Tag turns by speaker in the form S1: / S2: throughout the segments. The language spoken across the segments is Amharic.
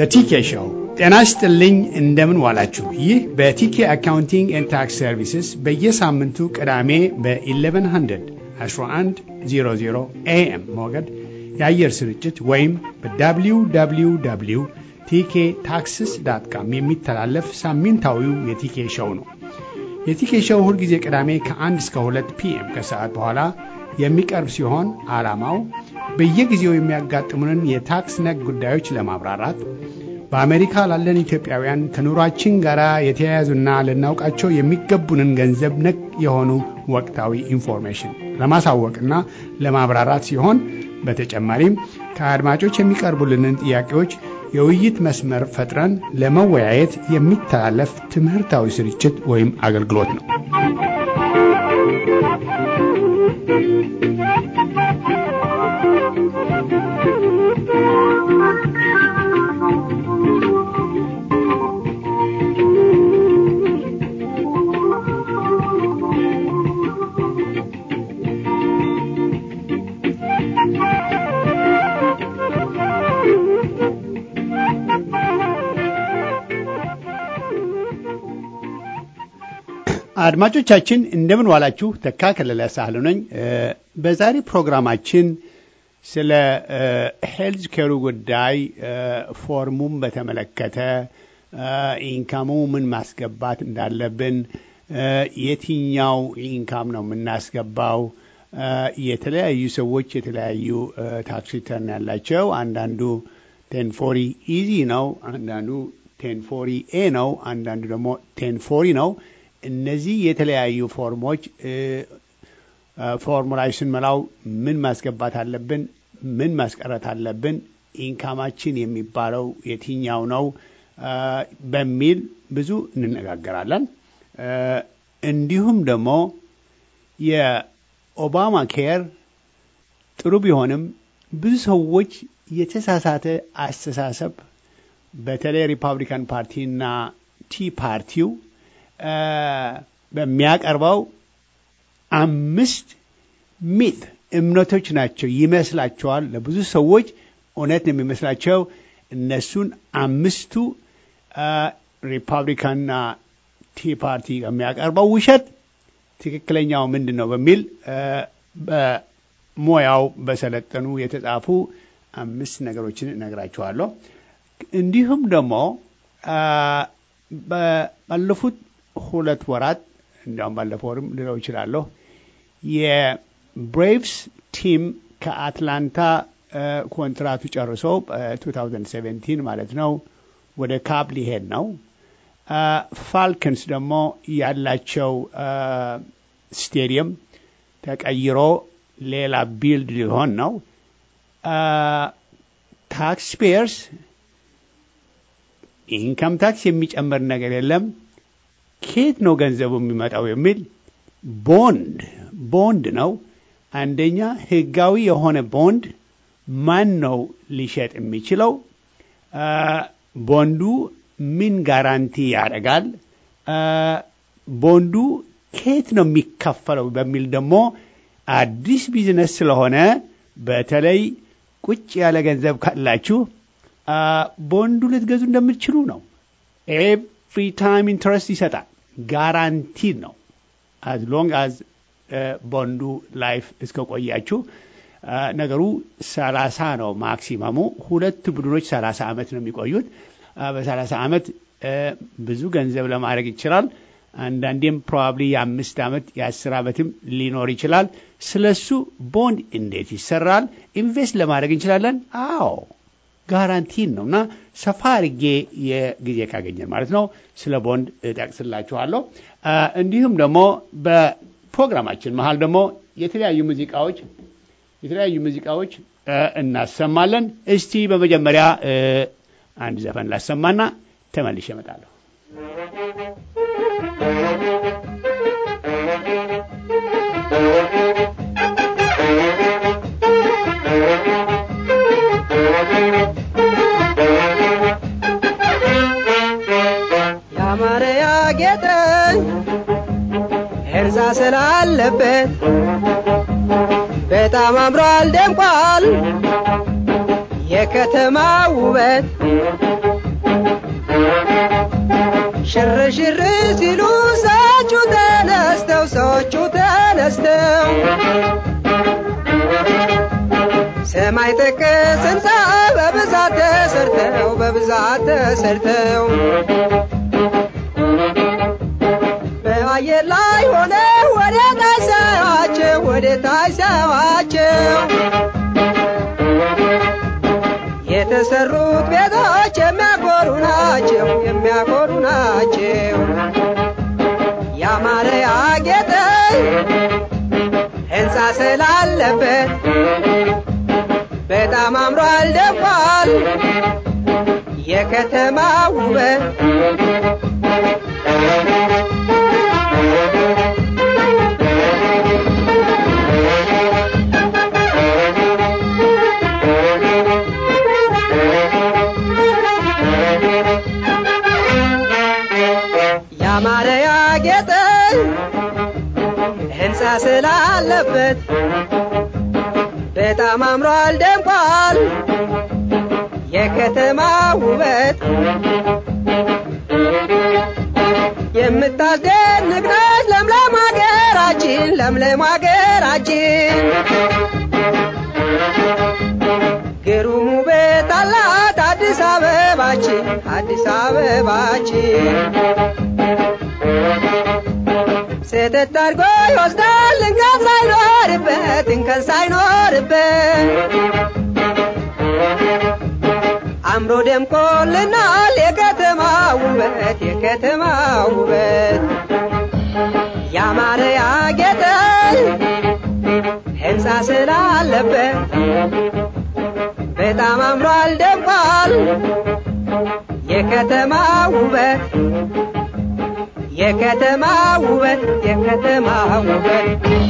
S1: በቲኬ ሾው ጤና ይስጥልኝ። እንደምን ዋላችሁ? ይህ በቲኬ አካውንቲንግ ኤንድ ታክስ ሰርቪስስ በየሳምንቱ ቅዳሜ በ1100 1100 ኤኤም ሞገድ የአየር ስርጭት ወይም በwww ቲኬ ታክስስ ዳት ካም የሚተላለፍ ሳምንታዊው የቲኬ ሾው ነው። የቲኬ ሾው ሁልጊዜ ቅዳሜ ከ1 እስከ 2 ፒኤም ከሰዓት በኋላ የሚቀርብ ሲሆን ዓላማው በየጊዜው የሚያጋጥሙንን የታክስ ነክ ጉዳዮች ለማብራራት በአሜሪካ ላለን ኢትዮጵያውያን ከኑሯችን ጋር የተያያዙና ልናውቃቸው የሚገቡንን ገንዘብ ነክ የሆኑ ወቅታዊ ኢንፎርሜሽን ለማሳወቅና ለማብራራት ሲሆን በተጨማሪም ከአድማጮች የሚቀርቡልንን ጥያቄዎች የውይይት መስመር ፈጥረን ለመወያየት የሚተላለፍ ትምህርታዊ ስርጭት ወይም አገልግሎት ነው። አድማጮቻችን እንደምን ዋላችሁ። ተካ ከለለ ሳህሉ ነኝ። በዛሬ ፕሮግራማችን ስለ ሄልዝ ኬሩ ጉዳይ ፎርሙን በተመለከተ ኢንካሙ ምን ማስገባት እንዳለብን፣ የትኛው ኢንካም ነው የምናስገባው፣ የተለያዩ ሰዎች የተለያዩ ታክስ ሪተርን ያላቸው አንዳንዱ ቴን ፎሪ ኢዚ ነው፣ አንዳንዱ ቴን ፎሪ ኤ ነው፣ አንዳንዱ ደግሞ ቴን ፎሪ ነው። እነዚህ የተለያዩ ፎርሞች ፎርሙ ላይ ስንመላው ምን ማስገባት አለብን፣ ምን ማስቀረት አለብን፣ ኢንካማችን የሚባለው የትኛው ነው በሚል ብዙ እንነጋገራለን። እንዲሁም ደግሞ የኦባማ ኬር ጥሩ ቢሆንም ብዙ ሰዎች የተሳሳተ አስተሳሰብ በተለይ ሪፐብሊካን ፓርቲና ቲ ፓርቲው በሚያቀርበው አምስት ሚት እምነቶች ናቸው ይመስላቸዋል። ለብዙ ሰዎች እውነት ነው የሚመስላቸው። እነሱን አምስቱ ሪፐብሊካንና ቲ ፓርቲ የሚያቀርበው ውሸት ትክክለኛው ምንድን ነው በሚል በሙያው በሰለጠኑ የተጻፉ አምስት ነገሮችን እነግራችኋለሁ። እንዲሁም ደግሞ ባለፉት ሁለት ወራት እንዲያውም ባለፈው ወርም ልለው ይችላለሁ የብሬቭስ ቲም ከአትላንታ ኮንትራቱ ጨርሶ በ2017 ማለት ነው ወደ ካብ ሊሄድ ነው። ፋልከንስ ደግሞ ያላቸው ስቴዲየም ተቀይሮ ሌላ ቢልድ ሊሆን ነው። ታክስ ፔየርስ ኢንካም ታክስ የሚጨምር ነገር የለም ከየት ነው ገንዘቡ የሚመጣው የሚል ቦንድ ቦንድ ነው። አንደኛ ህጋዊ የሆነ ቦንድ ማን ነው ሊሸጥ የሚችለው? ቦንዱ ምን ጋራንቲ ያደርጋል? ቦንዱ ከየት ነው የሚከፈለው በሚል ደግሞ አዲስ ቢዝነስ ስለሆነ በተለይ ቁጭ ያለ ገንዘብ ካላችሁ ቦንዱ ልትገዙ እንደምትችሉ ነው። ኤቭሪ ታይም ኢንትረስት ይሰጣል። ጋራንቲድ ነው። አዝ ሎንግ አዝ ቦንዱ ላይፍ እስከ ቆያችሁ ነገሩ ሰላሳ ነው ማክሲመሙ። ሁለት ቡድኖች ሰላሳ ዓመት ነው የሚቆዩት። በሰላሳ ዓመት ብዙ ገንዘብ ለማድረግ ይችላል። አንዳንዴም ፕሮባብሊ የአምስት ዓመት የአስር ዓመትም ሊኖር ይችላል። ስለሱ ቦንድ እንዴት ይሰራል? ኢንቨስት ለማድረግ እንችላለን። አዎ ጋራንቲን ነው እና ሰፋ አድርጌ የጊዜ ካገኘን ማለት ነው ስለ ቦንድ እጠቅስላችኋለሁ። እንዲሁም ደግሞ በፕሮግራማችን መሀል ደግሞ የተለያዩ ሙዚቃዎች የተለያዩ ሙዚቃዎች እናሰማለን። እስቲ በመጀመሪያ አንድ ዘፈን ላሰማና ተመልሼ እመጣለሁ።
S2: ያማረ ያጌጠ እርዛ ስላለበት በጣም አምሯል ደምቋል የከተማ ውበት ሽር ሲሉ ሰዎቹ ተነስተው ሰዎቹ ተነስተው ሰማይ ጠቀስ ሕንፃ በብዛት ተሰርተው በብዛት ተሰርተው በአየር ላይ ሆነ ወደ ታች ሳያቸው ወደ ታች ሳያቸው የተሰሩት ቤቶች የሚያኮሩ ናቸው የሚያኮሩ ናቸው ያማረ ያጌጠ ሕንፃ ስላለበት በጣም አምሯል ደምቋል የከተማ ውበት ያማረ ያጌጠ ሕንፃ ስላለበት በጣም አምሯል ደምቋል የከተማ ውበት የምታስደንቅ ነች ለምለም ሀገራችን ለምለም ሀገራችን ግሩም ውበት አላት አዲስ አበባችን አዲስ አበባችን ስህተት አድርጎ ይወስዳል እንከን ሳይኖርበት እንከን ሳይኖርበት አምሮ ደምቆልናል የከተማ ውበት የከተማ ውበት ያማረ ያጌጠ ሕንፃ ስላለበት በጣም አምሯል ደምቋል የከተማ ውበት የከተማ ውበት የከተማ ውበት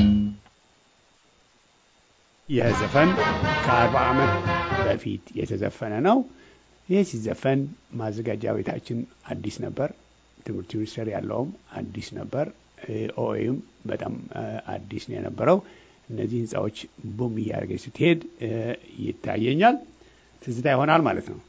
S1: ይህ ዘፈን ከአርባ ዓመት በፊት የተዘፈነ ነው። ይህ ሲዘፈን ማዘጋጃ ቤታችን አዲስ ነበር። ትምህርት ሚኒስቴር ያለውም አዲስ ነበር። ኦኤም በጣም አዲስ ነው የነበረው። እነዚህ ህንፃዎች ቡም እያደረገች ስትሄድ ይታየኛል። ትዝታ ይሆናል ማለት ነው።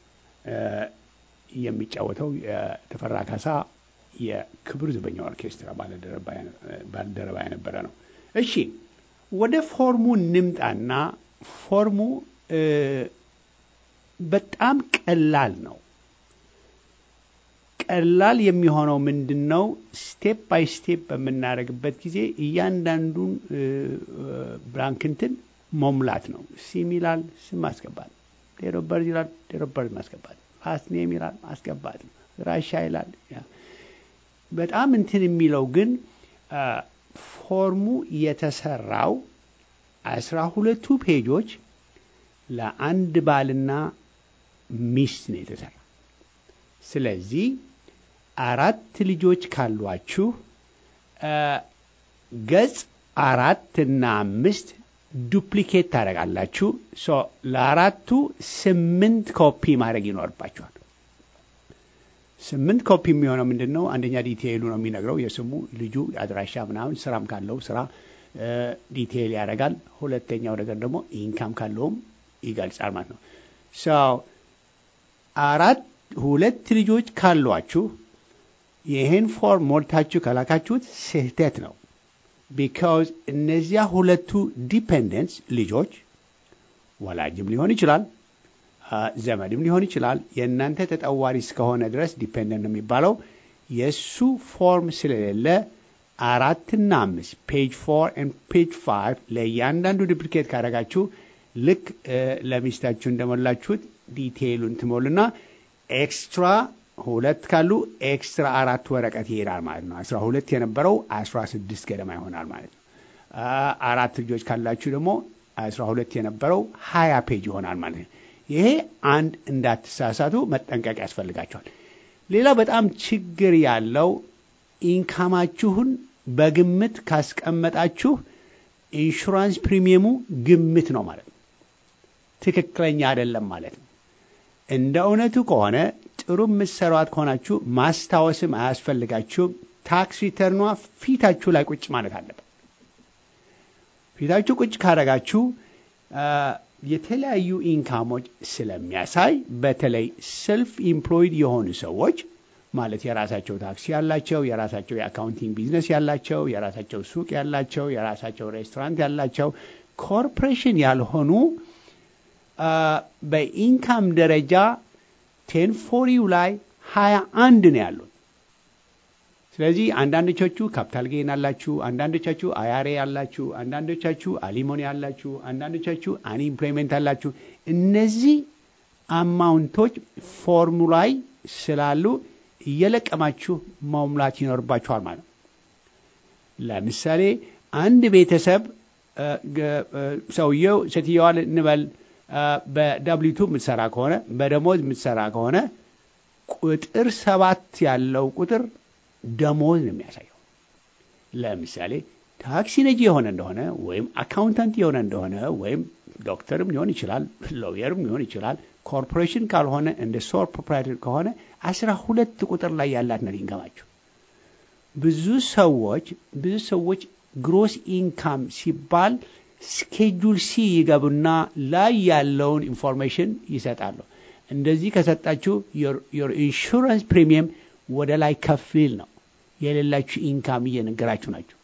S1: የሚጫወተው የተፈራ ካሳ የክብር ዘበኛ ኦርኬስትራ ባልደረባ የነበረ ነው። እሺ ወደ ፎርሙ እንምጣና ፎርሙ በጣም ቀላል ነው። ቀላል የሚሆነው ምንድን ነው? ስቴፕ ባይ ስቴፕ በምናደርግበት ጊዜ እያንዳንዱን ብላንክንትን መሙላት ነው። ሲም ይላል ስም ማስገባት፣ ዴት ኦፍ በርዝ ይላል ዴት ኦፍ በርዝ ማስገባት፣ ፋስት ኔም ይላል ማስገባት ነው። ራሻ ይላል በጣም እንትን የሚለው ግን ፎርሙ የተሰራው አስራ ሁለቱ ፔጆች ለአንድ ባልና ሚስት ነው የተሰራ። ስለዚህ አራት ልጆች ካሏችሁ ገጽ አራት እና አምስት ዱፕሊኬት ታደርጋላችሁ። ለአራቱ ስምንት ኮፒ ማድረግ ይኖርባችኋል። ስምንት ኮፒ የሚሆነው ምንድን ነው? አንደኛ ዲቴይሉ ነው የሚነግረው የስሙ ልጁ አድራሻ ምናምን፣ ስራም ካለው ስራ ዲቴይል ያደርጋል። ሁለተኛው ነገር ደግሞ ኢንካም ካለውም ይገልጻል ማለት ነው። ሰው አራት ሁለት ልጆች ካሏችሁ ይህን ፎርም ሞልታችሁ ከላካችሁት ስህተት ነው። ቢካውዝ እነዚያ ሁለቱ ዲፔንደንትስ ልጆች ወላጅም ሊሆን ይችላል ዘመድም ሊሆን ይችላል። የእናንተ ተጠዋሪ እስከሆነ ድረስ ዲፔንደንት ነው የሚባለው። የእሱ ፎርም ስለሌለ አራትና አምስት ፔጅ ፎር ኤንድ ፔጅ ፋይቭ ለእያንዳንዱ ዱፕሊኬት ካደረጋችሁ ልክ ለሚስታችሁ እንደሞላችሁት ዲቴይሉን ትሞሉና ኤክስትራ ሁለት ካሉ ኤክስትራ አራት ወረቀት ይሄዳል ማለት ነው። አስራ ሁለት የነበረው አስራ ስድስት ገደማ ይሆናል ማለት ነው። አራት ልጆች ካላችሁ ደግሞ አስራ ሁለት የነበረው ሀያ ፔጅ ይሆናል ማለት ነው። ይሄ አንድ እንዳትሳሳቱ መጠንቀቅ ያስፈልጋቸዋል። ሌላ በጣም ችግር ያለው ኢንካማችሁን በግምት ካስቀመጣችሁ ኢንሹራንስ ፕሪሚየሙ ግምት ነው ማለት ነው። ትክክለኛ አይደለም ማለት ነው። እንደ እውነቱ ከሆነ ጥሩ የምትሰሯት ከሆናችሁ ማስታወስም አያስፈልጋችሁም። ታክስ ሪተርኗ ፊታችሁ ላይ ቁጭ ማለት አለበት። ፊታችሁ ቁጭ ካደረጋችሁ የተለያዩ ኢንካሞች ስለሚያሳይ በተለይ ሰልፍ ኢምፕሎይድ የሆኑ ሰዎች ማለት የራሳቸው ታክሲ ያላቸው፣ የራሳቸው የአካውንቲንግ ቢዝነስ ያላቸው፣ የራሳቸው ሱቅ ያላቸው፣ የራሳቸው ሬስቶራንት ያላቸው ኮርፖሬሽን ያልሆኑ በኢንካም ደረጃ ቴን ፎሪው ላይ ሀያ አንድ ነው ያሉት። ስለዚህ አንዳንዶቻችሁ ካፒታል ጌን አላችሁ፣ አንዳንዶቻችሁ አያሬ አላችሁ፣ አንዳንዶቻችሁ አሊሞኒ አላችሁ፣ አንዳንዶቻችሁ አንኢምፕሎይመንት አላችሁ። እነዚህ አማውንቶች ፎርሙ ላይ ስላሉ እየለቀማችሁ መሙላት ይኖርባችኋል ማለት ነው። ለምሳሌ አንድ ቤተሰብ ሰውየው ሴትየዋን እንበል በዳብሊቱ የምትሰራ ከሆነ በደሞዝ የምትሰራ ከሆነ ቁጥር ሰባት ያለው ቁጥር ደሞዝ ነው የሚያሳየው። ለምሳሌ ታክሲ ነጂ የሆነ እንደሆነ ወይም አካውንታንት የሆነ እንደሆነ ወይም ዶክተርም ሊሆን ይችላል፣ ሎየርም ሊሆን ይችላል። ኮርፖሬሽን ካልሆነ እንደ ሶል ፕሮፕራይተር ከሆነ አስራ ሁለት ቁጥር ላይ ያላት ነው ኢንካማቸው። ብዙ ሰዎች ብዙ ሰዎች ግሮስ ኢንካም ሲባል ስኬጁል ሲ ይገቡና ላይ ያለውን ኢንፎርሜሽን ይሰጣሉ። እንደዚህ ከሰጣችሁ ዮር ኢንሹራንስ ፕሪሚየም ወደ ላይ ከፍ ሊል ነው። የሌላችሁ ኢንካም እየነገራችሁ ናቸው።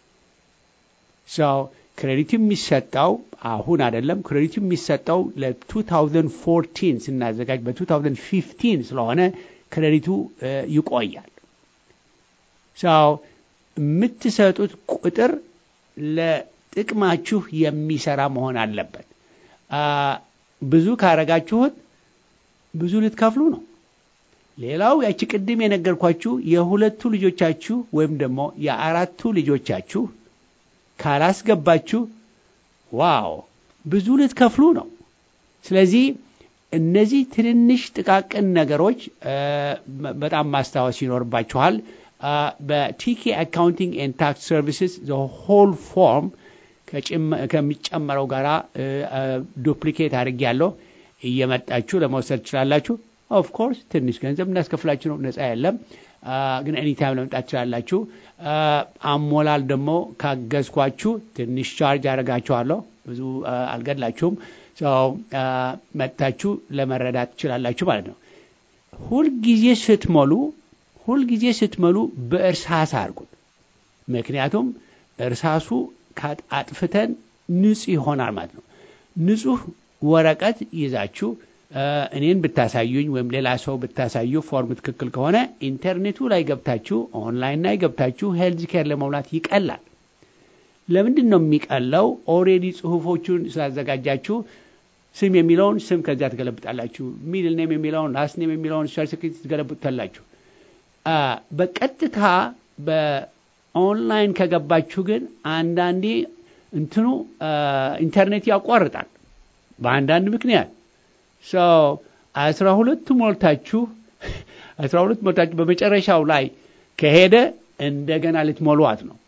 S1: ሰው ክሬዲቱ የሚሰጠው አሁን አይደለም። ክሬዲቱ የሚሰጠው ለ2014 ስናዘጋጅ በ2015 ስለሆነ ክሬዲቱ ይቆያል። ሰው የምትሰጡት ቁጥር ለጥቅማችሁ የሚሰራ መሆን አለበት። ብዙ ካረጋችሁት ብዙ ልትከፍሉ ነው። ሌላው ያቺ ቅድም የነገርኳችሁ የሁለቱ ልጆቻችሁ ወይም ደግሞ የአራቱ ልጆቻችሁ ካላስገባችሁ ዋው ብዙ ልትከፍሉ ነው። ስለዚህ እነዚህ ትንንሽ ጥቃቅን ነገሮች በጣም ማስታወስ ይኖርባችኋል። በቲኬ አካውንቲንግ ኤንድ ታክስ ሰርቪስስ ሆል ፎርም ከሚጨመረው ጋራ ዱፕሊኬት አድርጌ ያለው እየመጣችሁ ለመውሰድ ትችላላችሁ። ኦፍ ኮርስ ትንሽ ገንዘብ እናስከፍላችሁ ነው፣ ነፃ የለም። ግን ኤኒታይም ለመምጣት ትችላላችሁ። አሞላል ደግሞ ካገዝኳችሁ ትንሽ ቻርጅ አደርጋችኋለሁ። ብዙ አልገድላችሁም። መጥታችሁ ለመረዳት ትችላላችሁ ማለት ነው። ሁልጊዜ ስትሞሉ ሁልጊዜ ስትሞሉ በእርሳስ አድርጉት። ምክንያቱም እርሳሱ አጥፍተን ንጹህ ይሆናል ማለት ነው። ንጹህ ወረቀት ይዛችሁ እኔን ብታሳዩኝ ወይም ሌላ ሰው ብታሳዩ ፎርም ትክክል ከሆነ ኢንተርኔቱ ላይ ገብታችሁ ኦንላይን ላይ ገብታችሁ ሄልዝ ኬር ለመሙላት ይቀላል። ለምንድን ነው የሚቀለው? ኦሬዲ ጽሁፎቹን ስላዘጋጃችሁ ስም የሚለውን ስም ከዚያ ትገለብጣላችሁ። ሚድል ኔም የሚለውን ላስት ኔም የሚለውን ሰርቲፊኬት ትገለብጡታላችሁ። በቀጥታ በኦንላይን ከገባችሁ ግን አንዳንዴ እንትኑ ኢንተርኔት ያቋርጣል በአንዳንድ ምክንያት አስራ ሁለቱ ሞልታችሁ አስራ ሁለት ሞልታችሁ በመጨረሻው ላይ ከሄደ እንደገና ልትሞሏት ነው።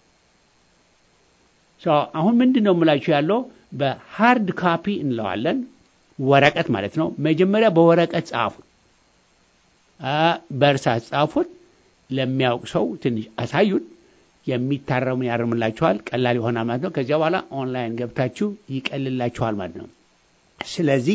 S1: አሁን ምንድን ነው የምላችሁ ያለው በሃርድ ካፒ እንለዋለን፣ ወረቀት ማለት ነው። መጀመሪያ በወረቀት ጻፉት፣ በእርሳስ ጻፉት። ለሚያውቅ ሰው ትንሽ አሳዩት። የሚታረሙን ያርምላችኋል፣ ቀላል ይሆናል ማለት ነው። ከዚያ በኋላ ኦንላይን ገብታችሁ ይቀልላችኋል ማለት ነው። ስለዚህ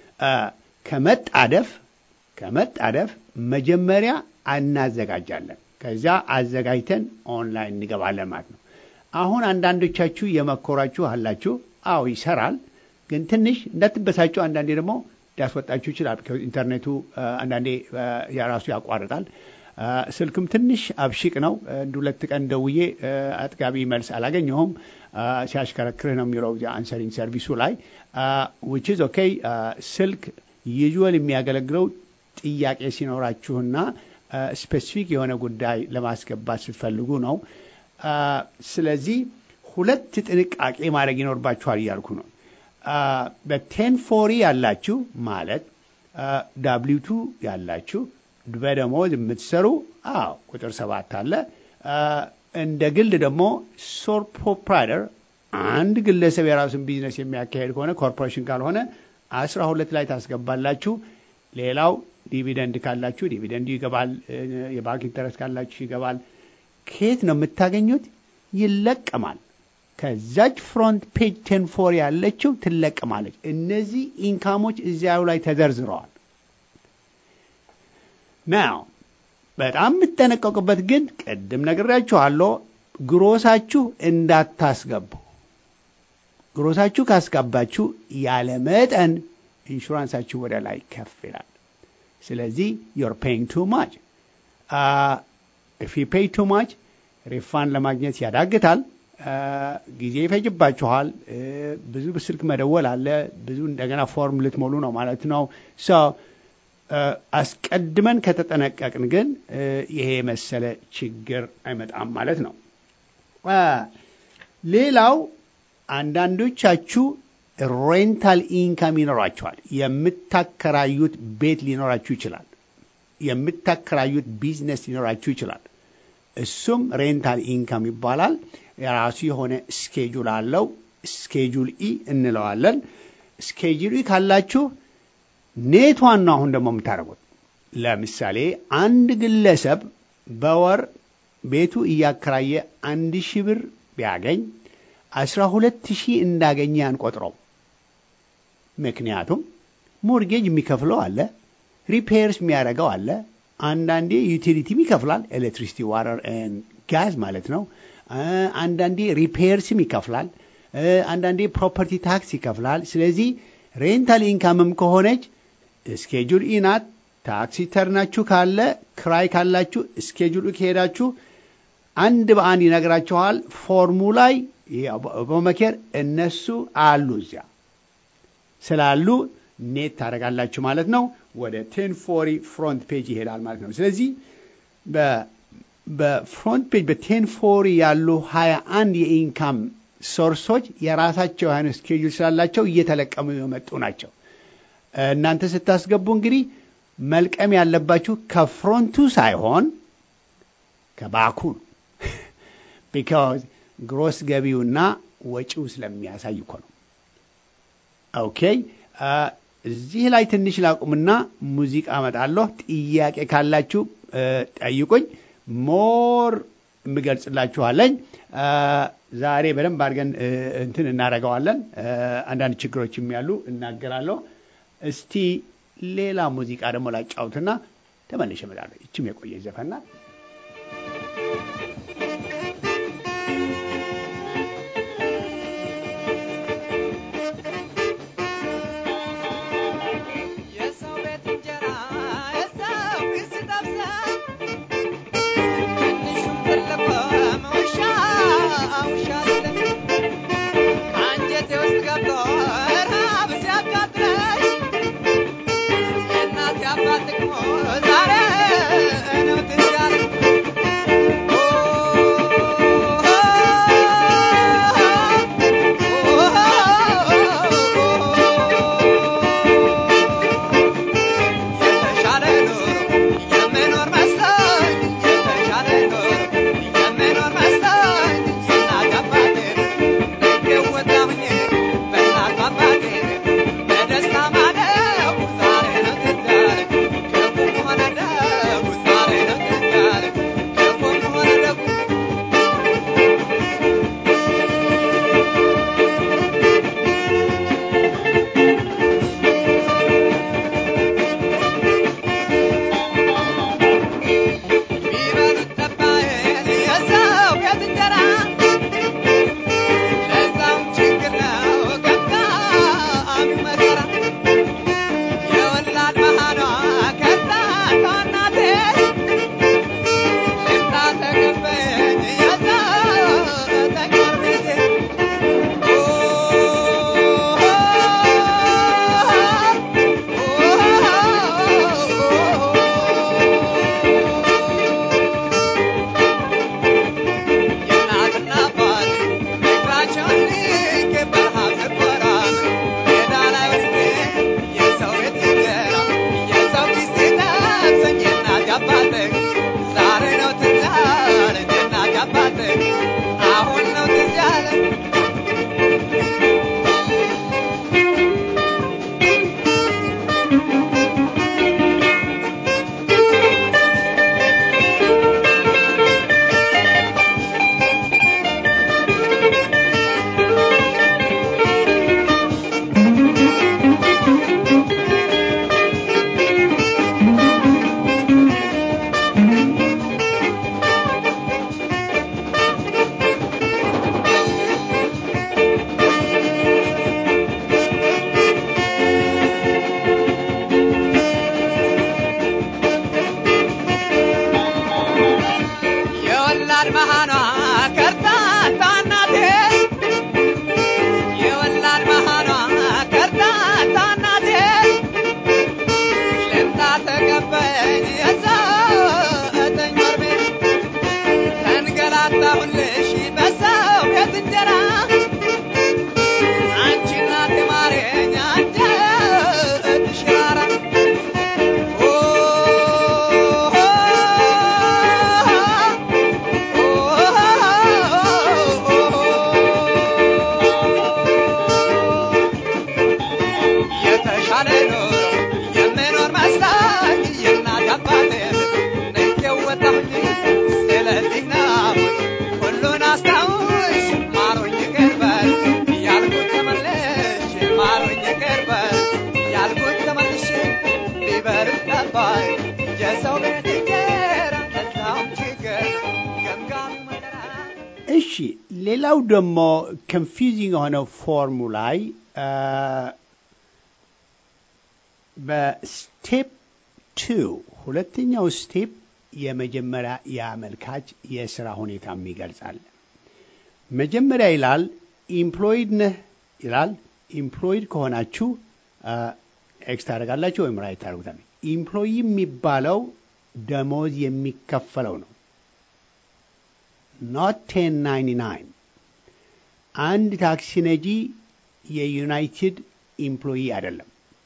S1: ከመጣደፍ ከመጣደፍ መጀመሪያ እናዘጋጃለን። ከዚያ አዘጋጅተን ኦንላይን እንገባለን ማለት ነው። አሁን አንዳንዶቻችሁ የመኮራችሁ አላችሁ። አዎ ይሰራል፣ ግን ትንሽ እንዳትበሳችሁ። አንዳንዴ ደግሞ ሊያስወጣችሁ ይችላል። ኢንተርኔቱ አንዳንዴ የራሱ ያቋርጣል። ስልክም ትንሽ አብሽቅ ነው። አንድ ሁለት ቀን ደውዬ አጥጋቢ መልስ አላገኘሁም። ሲያሽከረክርህ ነው የሚለው አንሰሪንግ ሰርቪሱ ላይ ዊች ኢዝ ኦኬ። ስልክ ዩዥዋል የሚያገለግለው ጥያቄ ሲኖራችሁና ስፔሲፊክ የሆነ ጉዳይ ለማስገባት ስትፈልጉ ነው። ስለዚህ ሁለት ጥንቃቄ ማድረግ ይኖርባችኋል እያልኩ ነው። በቴን ፎሪ ያላችሁ ማለት ዳብሊቱ ያላችሁ በደሞዝ የምትሰሩ አዎ ቁጥር ሰባት አለ። እንደ ግል ደግሞ ሶል ፕሮፕራይተር አንድ ግለሰብ የራሱን ቢዝነስ የሚያካሄድ ከሆነ ኮርፖሬሽን ካልሆነ አስራ ሁለት ላይ ታስገባላችሁ። ሌላው ዲቪደንድ ካላችሁ ዲቪደንዱ ይገባል። የባንክ ኢንተረስት ካላችሁ ይገባል። ከየት ነው የምታገኙት? ይለቀማል። ከዛች ፍሮንት ፔጅ ቴን ፎር ያለችው ትለቀማለች። እነዚህ ኢንካሞች እዚያው ላይ ተዘርዝረዋል። ናው በጣም የምትጠነቀቁበት ግን ቅድም ነግሬያችኋለሁ፣ ግሮሳችሁ እንዳታስገቡ። ግሮሳችሁ ካስጋባችሁ ያለ መጠን ኢንሹራንሳችሁ ወደ ላይ ከፍ ይላል። ስለዚህ ዮር ፔይንግ ቱ ማች ኢፍ ዩ ፔይ ቱ ማች ሪፋንድ ለማግኘት ያዳግታል። ጊዜ ይፈጅባችኋል። ብዙ ስልክ መደወል አለ። ብዙ እንደገና ፎርም ልትሞሉ ነው ማለት ነው። አስቀድመን ከተጠነቀቅን ግን ይሄ የመሰለ ችግር አይመጣም ማለት ነው። ሌላው አንዳንዶቻችሁ ሬንታል ኢንካም ይኖራችኋል። የምታከራዩት ቤት ሊኖራችሁ ይችላል። የምታከራዩት ቢዝነስ ሊኖራችሁ ይችላል። እሱም ሬንታል ኢንካም ይባላል። የራሱ የሆነ ስኬጁል አለው። ስኬጁል ኢ እንለዋለን። ስኬጁል ኢ ካላችሁ ኔቷን ነው አሁን ደግሞ የምታደርጉት። ለምሳሌ አንድ ግለሰብ በወር ቤቱ እያከራየ አንድ ሺህ ብር ቢያገኝ አስራ ሁለት ሺህ እንዳገኘ አንቆጥረው። ምክንያቱም ሞርጌጅ የሚከፍለው አለ፣ ሪፔርስ የሚያደርገው አለ፣ አንዳንዴ ዩቲሊቲም ይከፍላል፣ ኤሌክትሪሲቲ ዋተር ጋዝ ማለት ነው። አንዳንዴ ሪፔርስም ይከፍላል፣ አንዳንዴ ፕሮፐርቲ ታክስ ይከፍላል። ስለዚህ ሬንታል ኢንካምም ከሆነች ስኬጁል ኢ ናት። ታክሲ ተርናችሁ ካለ ክራይ ካላችሁ ስኬጁል ከሄዳችሁ አንድ በአንድ ይነግራችኋል። ፎርሙ ላይ በመኬር እነሱ አሉ እዚያ ስላሉ ኔት ታደርጋላችሁ ማለት ነው። ወደ ቴን ፎሪ ፍሮንት ፔጅ ይሄዳል ማለት ነው። ስለዚህ በፍሮንት ፔጅ በቴን ፎሪ ያሉ ሀያ አንድ የኢንካም ሶርሶች የራሳቸው የሆነ ስኬጁል ስላላቸው እየተለቀሙ የመጡ ናቸው። እናንተ ስታስገቡ እንግዲህ መልቀም ያለባችሁ ከፍሮንቱ ሳይሆን ከባኩ ነው። ቢካዝ ግሮስ ገቢውና ወጪው ስለሚያሳይ እኮ ነው። ኦኬ እዚህ ላይ ትንሽ ላቁምና ሙዚቃ አመጣለሁ። ጥያቄ ካላችሁ ጠይቁኝ። ሞር የምገልጽላችኋለኝ። ዛሬ በደንብ አድርገን እንትን እናደርገዋለን። አንዳንድ ችግሮችም ያሉ እናገራለሁ። እስቲ ሌላ ሙዚቃ ደግሞ ላጫውትና ተመልሼ እመጣለሁ። ይችም የቆየ ዘፈናት
S2: ዛሬ ነው ትዝ ያለኝ የወላድ መሃኗ ከርታታ እናቴ የወላድ መሃኗ ከርታታ እናቴ ልምጣ ተቀበኝ የዘጠኝ ወር ቤት ተንገላታሁልሽ በሰው ቤት እንጀራ አንቺ እናቴ ማረኝ አንጀትሽ ራራ ኦ የተሻለ ኑሮ የምኖር መስላኝ የእናት አባቴ ንቄው ወጣሁኝ። ስለዚህ ነው ሁሉን አስታውሽ ማሩኝ ይቅር በል ያልኩት ተመልሼ ማሩኝ ይቅር በል ያልኩት ተመልሼ ቢበርድ ጠባይ የሰው ቤት እንጀራ ለዛውም ችግር ገምጋሚ መከራ
S1: እሺ ሌላው ደግሞ ኮንፊውዚንግ የሆነው ፎርሙ ላይ አ፣ በስቴፕ ቱ ሁለተኛው ስቴፕ የመጀመሪያ የአመልካች የስራ ሁኔታም ይገልጻል። መጀመሪያ ይላል ኢምፕሎይድ ነህ ይላል። ኢምፕሎይድ ከሆናችሁ ኤክስ ታደርጋላችሁ ወይም ራይት ታደርጉታል። ኢምፕሎይ የሚባለው ደሞዝ የሚከፈለው ነው። ኖት ቴን ናይንቲ ናይን አንድ ታክሲ ነጂ የዩናይትድ ኢምፕሎይ አይደለም።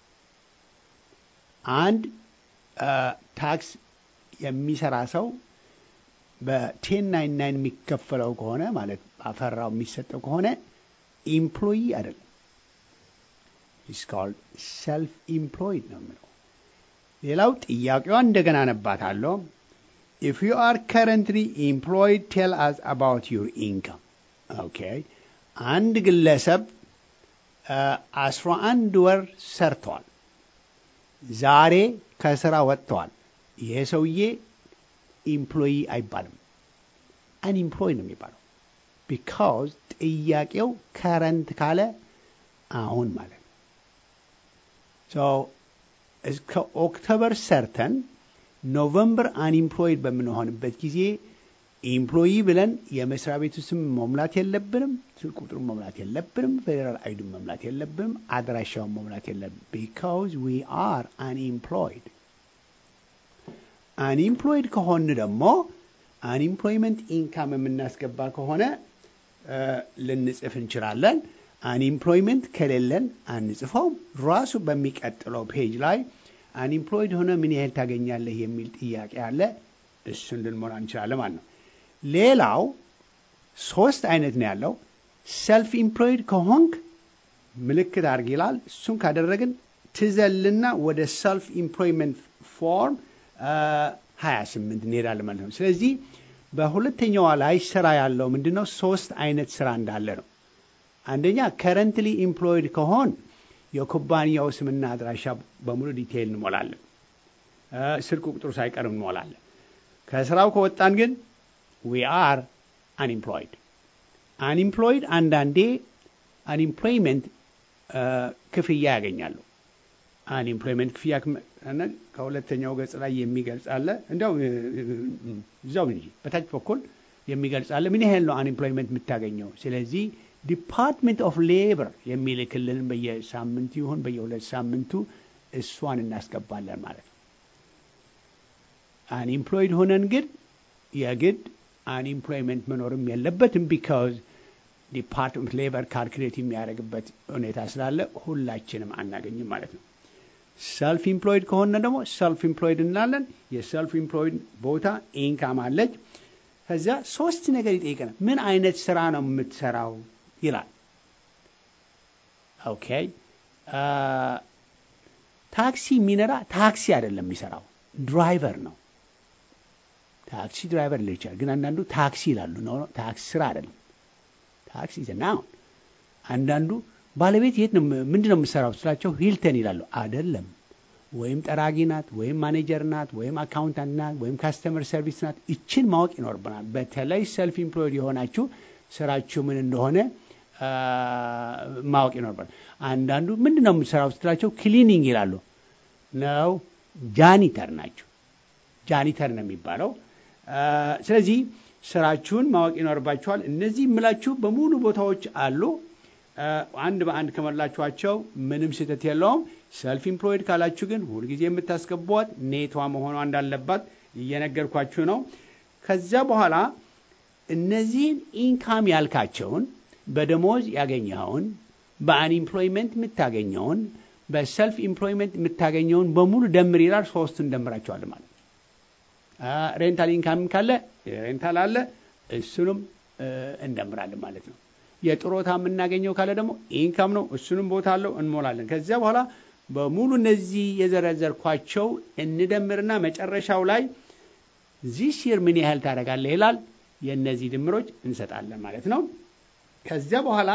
S1: አንድ አ፣ ታክስ የሚሰራ ሰው በቴን ናይን ናይን የሚከፈለው ከሆነ ማለት አፈራው የሚሰጠው ከሆነ ኢምፕሎይ አይደለም። ኢስ ኮልድ ሰልፍ ኢምፕሎይድ ነው የሚለው። ሌላው ጥያቄዋ እንደገና ነባታለሁ። ኢፍ ዩ አር ከረንትሊ ኢምፕሎይድ ቴል አስ አባውት ዩር ኢንካም። ኦኬ አንድ ግለሰብ አስራ አንድ ወር ሰርተዋል። ዛሬ ከስራ ወጥተዋል። ይሄ ሰውዬ ኢምፕሎይ አይባልም፣ አንኢምፕሎይ ነው የሚባለው። ቢካውዝ ጥያቄው ከረንት ካለ አሁን ማለት ነው። ሶ እስከ ኦክቶበር ሰርተን ኖቨምበር አንኢምፕሎይድ በምንሆንበት ጊዜ ኢምፕሎይ ብለን የመስሪያ ቤቱ ስም መሙላት የለብንም፣ ስልክ ቁጥሩን መሙላት የለብንም፣ ፌዴራል አይዱን መሙላት የለብንም፣ አድራሻውን መሙላት የለብንም። ቢካውዝ ዊ አር አንኢምፕሎይድ። አንኢምፕሎይድ ከሆን ደግሞ አንኢምፕሎይመንት ኢንካም የምናስገባ ከሆነ እ፣ ልንጽፍ እንችላለን። አንኢምፕሎይመንት ከሌለን አንጽፈውም። ራሱ በሚቀጥለው ፔጅ ላይ አንኢምፕሎይድ ሆነ ምን ያህል ታገኛለህ የሚል ጥያቄ አለ። እሱን ልንሞላ እንችላለን ማለት ነው። ሌላው ሶስት አይነት ነው ያለው። ሰልፍ ኢምፕሎይድ ከሆንክ ምልክት አድርግ ይላል። እሱን ካደረግን ትዘልና ወደ ሰልፍ ኢምፕሎይመንት ፎርም ሀያ ስምንት እንሄዳለን ማለት ነው። ስለዚህ በሁለተኛዋ ላይ ስራ ያለው ምንድን ነው? ሶስት አይነት ስራ እንዳለ ነው። አንደኛ ከረንትሊ ኢምፕሎይድ ከሆን የኩባንያው ስምና አድራሻ በሙሉ ዲቴይል እንሞላለን። እ፣ ስልክ ቁጥሩ ሳይቀር እንሞላለን። ከስራው ከወጣን ግን ዊ አር አንኢምፕሎይድ። አንኢምፕሎይድ አንዳንዴ አንኢምፕሎይመንት ክፍያ ያገኛሉ። አንኢምፕሎይመንት ክፍያ ክም- እና ከሁለተኛው ገጽ ላይ የሚገልጽ አለ። እንዲያው እ፣ እ፣ እ፣ እዛው እንጂ በታች በኩል የሚገልጽ አለ። ምን ያህል ነው አንኢምፕሎይመንት የምታገኘው? ስለዚህ ዲፓርትመንት ኦፍ ሌበር የሚልክልን በየሳምንቱ ይሁን በየሁለት ሳምንቱ እሷን እናስገባለን ማለት ነው። አንኢምፕሎይድ ሆነን ግን የግድ አንኢምፕሎይመንት መኖርም የለበትም ቢካዝ ዲፓርትመንት ሌበር ካልኩሌት የሚያደርግበት ሁኔታ ስላለ ሁላችንም አናገኝም ማለት ነው። ሰልፍ ኢምፕሎይድ ከሆነ ደግሞ ሰልፍ ኢምፕሎይድ እንላለን። የሰልፍ ኢምፕሎይድ ቦታ ኢንካም አለች። ከዚያ ሶስት ነገር ይጠይቀናል። ምን አይነት ስራ ነው የምትሰራው ይላል። ኦኬ አ፣ ታክሲ የሚነዳ ታክሲ አይደለም የሚሰራው ድራይቨር ነው። ታክሲ ድራይቨር ሊል ይችላል፣ ግን አንዳንዱ ታክሲ ይላሉ። ኖ ታክሲ ስራ አይደለም። ታክሲ ዘ ናውን። አንዳንዱ ባለቤት የት ነው ምንድን ነው የምትሰራው ስላቸው ሂልተን ይላሉ። አይደለም። ወይም ጠራጊ ናት፣ ወይም ማኔጀር ናት፣ ወይም አካውንታንት ናት፣ ወይም ካስተመር ሰርቪስ ናት። ይችን ማወቅ ይኖርብናል። በተለይ ሰልፍ ኢምፕሎይድ የሆናችሁ ስራችሁ ምን እንደሆነ አ፣ ማወቅ ይኖርብናል። አንዳንዱ ምንድን ነው የምትሰራው ስትላቸው ክሊኒንግ ይላሉ። ነው ጃኒተር ናቸው። ጃኒተር ነው የሚባለው። አ፣ ስለዚህ ስራችሁን ማወቅ ይኖርባችኋል። እነዚህ የምላችሁ በሙሉ ቦታዎች አሉ። አንድ በአንድ ከመላችኋቸው ምንም ስህተት የለውም። ሰልፍ ኢምፕሎይድ ካላችሁ ግን ሁልጊዜ የምታስገቧት ኔቷ መሆኗ እንዳለባት እየነገርኳችሁ ነው። ከዚያ በኋላ እነዚህን ኢንካም ያልካቸውን በደሞዝ ያገኘኸውን፣ በአንኢምፕሎይመንት የምታገኘውን፣ በሰልፍ ኢምፕሎይመንት የምታገኘውን በሙሉ ደምር ይላል። ሶስቱን እንደምራቸዋለን ማለት ሬንታል ኢንካም ካለ ሬንታል አለ፣ እሱንም እንደምራለን ማለት ነው። የጥሮታ የምናገኘው ካለ ደግሞ ኢንካም ነው፣ እሱንም ቦታ አለው እንሞላለን። ከዚያ በኋላ በሙሉ እነዚህ የዘረዘርኳቸው እንደምርና መጨረሻው ላይ ዚስ ይር ምን ያህል ታደርጋለህ ይላል። የእነዚህ ድምሮች እንሰጣለን ማለት ነው። ከዚያ በኋላ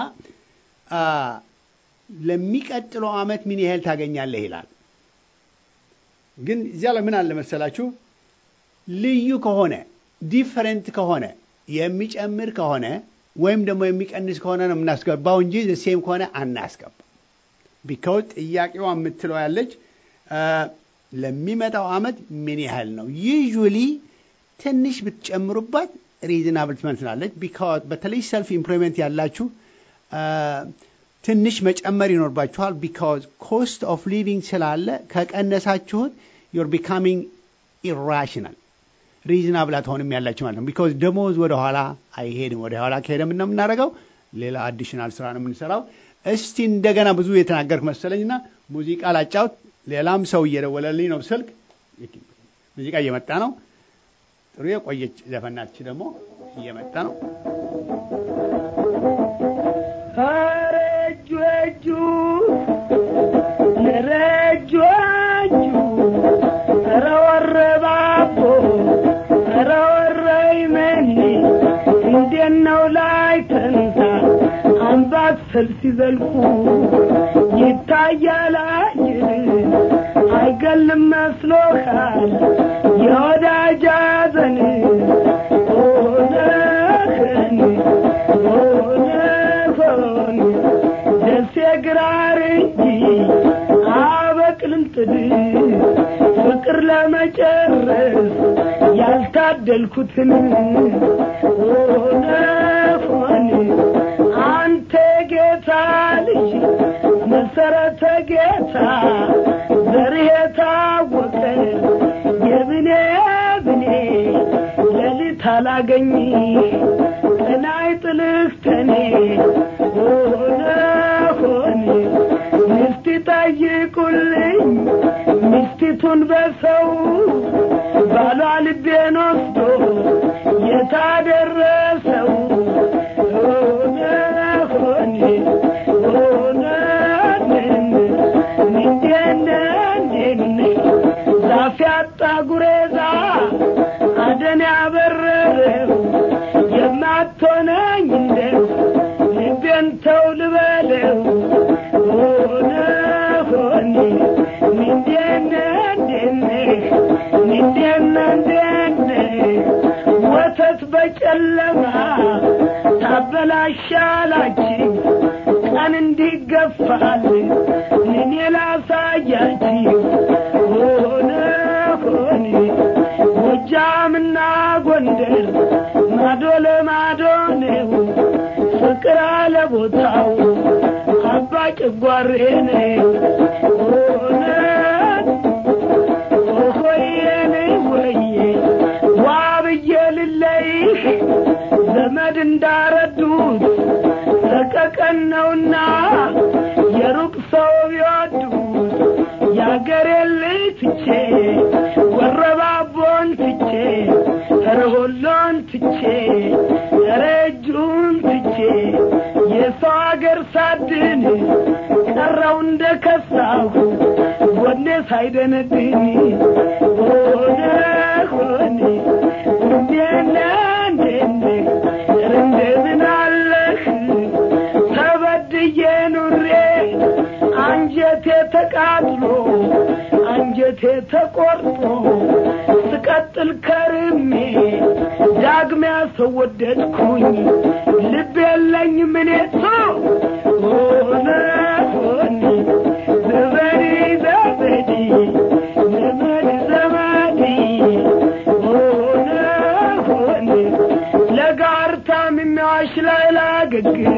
S1: ለሚቀጥለው ዓመት ምን ያህል ታገኛለህ ይላል። ግን እዚያ ላይ ምን አለ መሰላችሁ ልዩ ከሆነ ዲፈረንት ከሆነ የሚጨምር ከሆነ ወይም ደግሞ የሚቀንስ ከሆነ ነው የምናስገባው እንጂ ሴም ከሆነ አናስገባ። ቢካውዝ ጥያቄዋ የምትለው ያለች ለሚመጣው ዓመት ምን ያህል ነው። ዩዥሊ ትንሽ ብትጨምሩባት ሪዝናብል ትመስላለች። ቢካውዝ በተለይ ሰልፍ ኢምፕሎይመንት ያላችሁ ትንሽ መጨመር ይኖርባችኋል። ቢካውዝ ኮስት ኦፍ ሊቪንግ ስላለ ከቀነሳችሁት ዩር ቢካሚንግ ኢራሽናል ሪዝናብል አትሆንም ያላችሁ ማለት ነው። ቢካውዝ ደሞዝ ወደ ኋላ አይሄድም። ወደ ኋላ ከሄደ ምነው የምናደርገው? ሌላ አዲሽናል ስራ ነው የምንሰራው። እስቲ እንደገና ብዙ የተናገርኩ መሰለኝና ሙዚቃ ላጫውት። ሌላም ሰው እየደወለልኝ ነው ስልክ። ሙዚቃ እየመጣ ነው። ጥሩ የቆየች ዘፈናች ደግሞ እየመጣ ነው።
S3: ረጁ እጁ ረጁ እጁ ኧረ ወረባቦ ኧረ ወረይመኒ እንዴት ነው ላይ ተንሳ አምባሰል ሲዘልቁ ይታያል አየር አይገልም መስሎሃል የወዳጅ ሐዘን ሆነህን ሆነሆን ደሴ ግራር እንጂ አበቅልም ጥድ ፍቅር ለመጨረስ ያልታደልኩትን ሆነ ሆን አንተ ጌታ ልጅ መሰረተ ጌታ ዘርህ የታወቀ የብኔ ብኔ ሌሊት አላገኝ ቀናይ ጥልህ ከኔ ሆነ ሆን ሚስት ጠይቁልኝ ሚስቲቱን በሰው ባሏ ልቤን ወስዶ የታደረሰው ሆነ ሆን ሆነ እንዴነንዴን ዛፍ ያጣ ጉሬዛ አደን ያበረረው የማትሆነኝ እንደው ልቤን ተው ልበለው ሆነ ሆኔ ምንዴነ እንዴነ ምንዴነ እንዴነ ወተት በጨለማ ታበላሻላችሁ ቀን እንዲገፋል እኔ ላሳያችሁ ሆነ ሆኔ ጎጃምና ጎንደር ማዶ ለማዶ ነው ፍቅር አለ ቦታው አባ ጭጓሬ ነው ሆነ ሆየን ወየ ዋ ብዬ ልለይህ ዘመድ እንዳረዱት ሰቀቀን ነውና የሩቅ ሰው ቢወዱት የአገሬን ልጅ ትቼ ወረባቦን ትቼ ረሆሎን ትቼ ረጁን ትቼ የሰው አገር ሳድን ቀረው እንደ ከሳሁ ጎኔ ሳይደነድን ሆነ ሆነ እንዴነ እንዴነ እንደምን አለህ ተበድዬ ኑሬ አንጀቴ ተቃጥሎ አንጀቴ ተቆርጦ ስቀጥል ከርሜ ዳግሚያ ሰው ወደድኩኝ ልብ የለኝ ምኔቶ ሆነ ሆነ ዘመዴ ዘመዴ ዘመድ ዘመዴ ሆነ ሆነ አልጋሽ ላይ ላገግም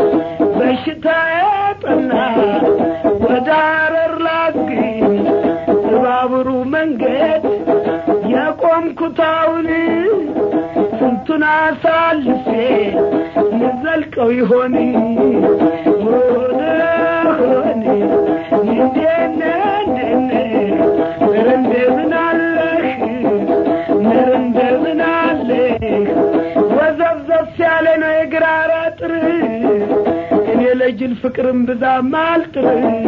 S3: በሽታዬ ጠና ወደ አረር ላግኝ በባቡሩ መንገድ የቆምኩታውን ስንቱን አሳልፌ ንዘልቀው ይሆን ወደ ሆኔ እንዴነ እንዴነ ምር እንደምን አለህ ምር እንደምን አለህ ወዘብዘብ ያለ ነው የግራር አጥር እኔ ለጅል ፍቅርም ብዛም አልጥር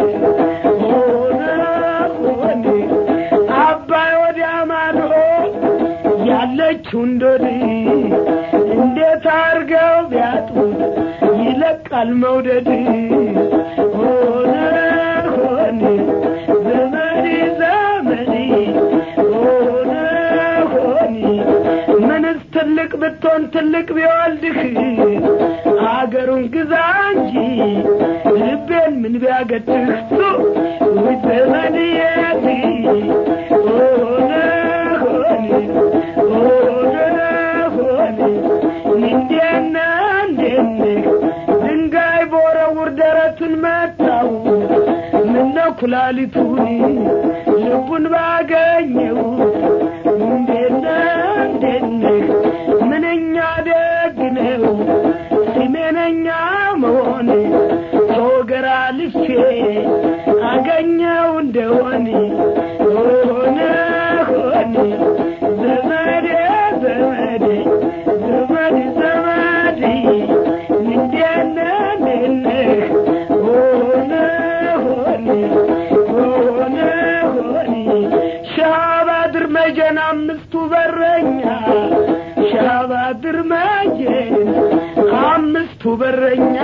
S3: ሆነ ሆኔ አባይ ወዲያ ማዶ ያለችው እንዶድ እንዴት አርገው ቢያጡት ይለቃል መውደድ ሆነ ሆኔ ዘመዴ ዘመዴ ሆነ ሆኔ ምንስ ትልቅ ብትሆን ትልቅ ቢወልድህ አገሩን ግዛ እንጂ ልቤን ምን ቢያገድህ ሱ ውይ ዘመድየት ሆነ ሆኔ ሆነ ሆኔ እንዴነ እንዴነ ድንጋይ በወረውር ደረቱን መታው ምነው ኩላሊቱን ልቡን ባገኘው እንዴነ እንዴነ ምንኛ ደግ ነው ስሜነኛ መሆን ከወገራ ልፌ አገኘው እንደሆን ሆነ ሆነ ዘመዴ ዘመዴ ዘመድ ዘመድ እንዴነ እንዴነ ሆነ ሆነ ሆነ ሆነ ሻባድር መጀን አምስቱ በረኛ ሻባድር መጀን አምስቱ በረኛ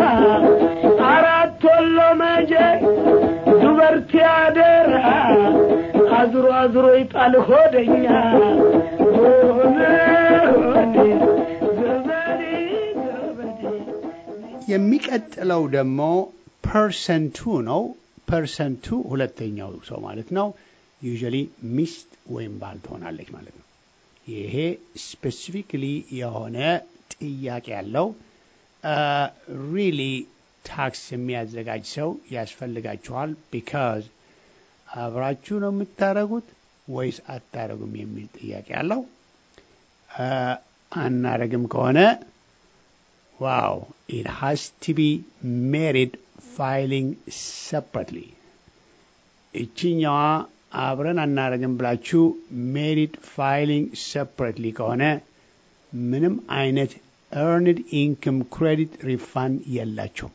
S3: አራት ወሎ መጀን ዱበርቲ አደራ አዝሮ አዝሮ ይጣል ሆደኛ ሆነ ሆነ ዘመዴ ዘመዴ
S1: የሚቀጥለው ደግሞ ፐርሰንቱ ነው። ፐርሰንቱ ሁለተኛው ሰው ማለት ነው። ዩዥዋሊ ሚስት ወይም ባል ትሆናለች ማለት ነው። ይሄ ስፔሲፊክሊ የሆነ ጥያቄ ያለው ሪሊ ታክስ የሚያዘጋጅ ሰው ያስፈልጋችኋል። ቢካዝ አብራችሁ ነው የምታደርጉት ወይስ አታደርጉም የሚል ጥያቄ አለው። አናረግም ከሆነ ዋው ኢት ሃስ ቱ ቢ ሜሪድ ፋይሊንግ ሰፐሬትሊ እችኛዋ አብረን አናረግም ብላችሁ ሜሪድ ፋይሊንግ ሰፐሬትሊ ከሆነ ምንም አይነት ኤርንድ ኢንክም ክሬዲት ሪፋንድ የላቸውም።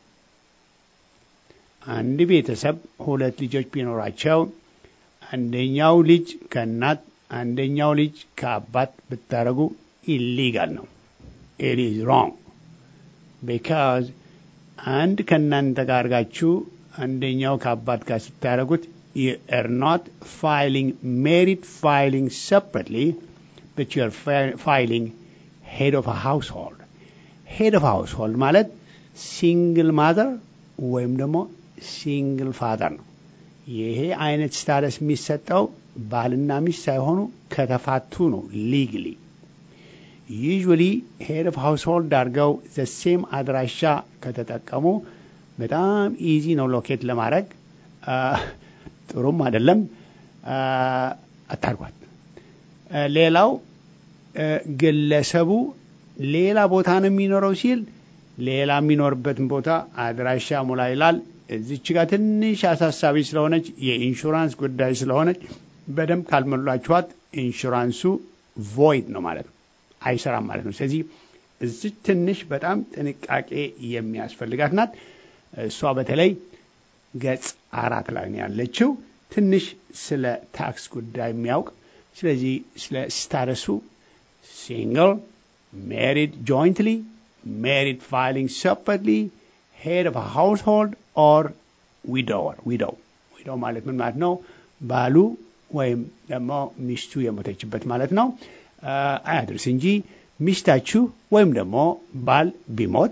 S1: አንድ ቤተሰብ ሁለት ልጆች ቢኖራቸው አንደኛው ልጅ ከእናት አንደኛው ልጅ ከአባት ብታደረጉ ኢሊጋል ነው። ኢት ኢዝ ሮንግ ቢካዝ አንድ ከእናንተ ጋር አድርጋችሁ አንደኛው ከአባት ጋር ስታደረጉት you are not filing merit filing separately, but you are fi- filing head of a household. head of a household ማለት ሲንግል ማዘር ወይም ደግሞ ሲንግል ፋዘር ነው። ይሄ አይነት ስታተስ የሚሰጠው ባልና ሚስት ሳይሆኑ ከተፋቱ ነው ሊግሊ ዩዥዋሊ ሄድ ኦፍ ሃውስሆልድ አድርገው ዘሴም አድራሻ ከተጠቀሙ በጣም ኢዚ ነው ሎኬት ለማድረግ ጥሩም አይደለም። አታርጓት። ሌላው ግለሰቡ ሌላ ቦታ ነው የሚኖረው ሲል ሌላ የሚኖርበትን ቦታ አድራሻ ሙላ ይላል። እዚች ጋር ትንሽ አሳሳቢ ስለሆነች የኢንሹራንስ ጉዳይ ስለሆነች በደንብ ካልሞላችኋት ኢንሹራንሱ ቮይድ ነው ማለት ነው፣ አይሰራም ማለት ነው። ስለዚህ እዚች ትንሽ በጣም ጥንቃቄ የሚያስፈልጋት ናት። እሷ በተለይ ገጽ አራት ላይ ነው ያለችው። ትንሽ ስለ ታክስ ጉዳይ የሚያውቅ ስለዚህ ስለ ስታረሱ ሲንግል፣ ሜሪድ ጆይንትሊ፣ ሜሪድ ፋይሊንግ ሰፐሬትሊ፣ ሄድ ኦፍ ሃውስሆልድ ኦር ዊዶወር ዊዶው ዊዶው ማለት ምን ማለት ነው? ባሉ ወይም ደግሞ ሚስቱ የሞተችበት ማለት ነው። አያድርስ እንጂ ሚስታችሁ ወይም ደግሞ ባል ቢሞት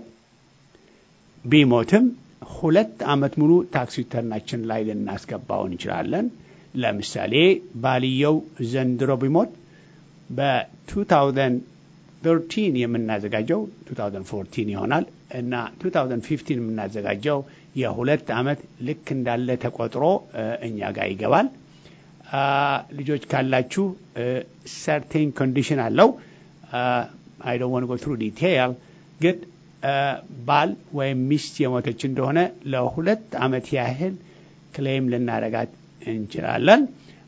S1: ቢሞትም ሁለት ዓመት ሙሉ ታክስ ሪተርናችን ላይ ልናስገባው እንችላለን። ለምሳሌ ባልየው ዘንድሮ ቢሞት 2013 የምናዘጋጀው 2014 ይሆናል እና 2015 የምናዘጋጀው የሁለት ዓመት ልክ እንዳለ ተቆጥሮ እኛ ጋር ይገባል። ልጆች ካላችሁ ሰርቴን ኮንዲሽን አለው። አይ ዶንት ዋንት ጎ ትሩ ዲቴይል ግን ባል ወይም ሚስት የሞተች እንደሆነ ለሁለት ዓመት ያህል ክሌም ልናረጋት እንችላለን።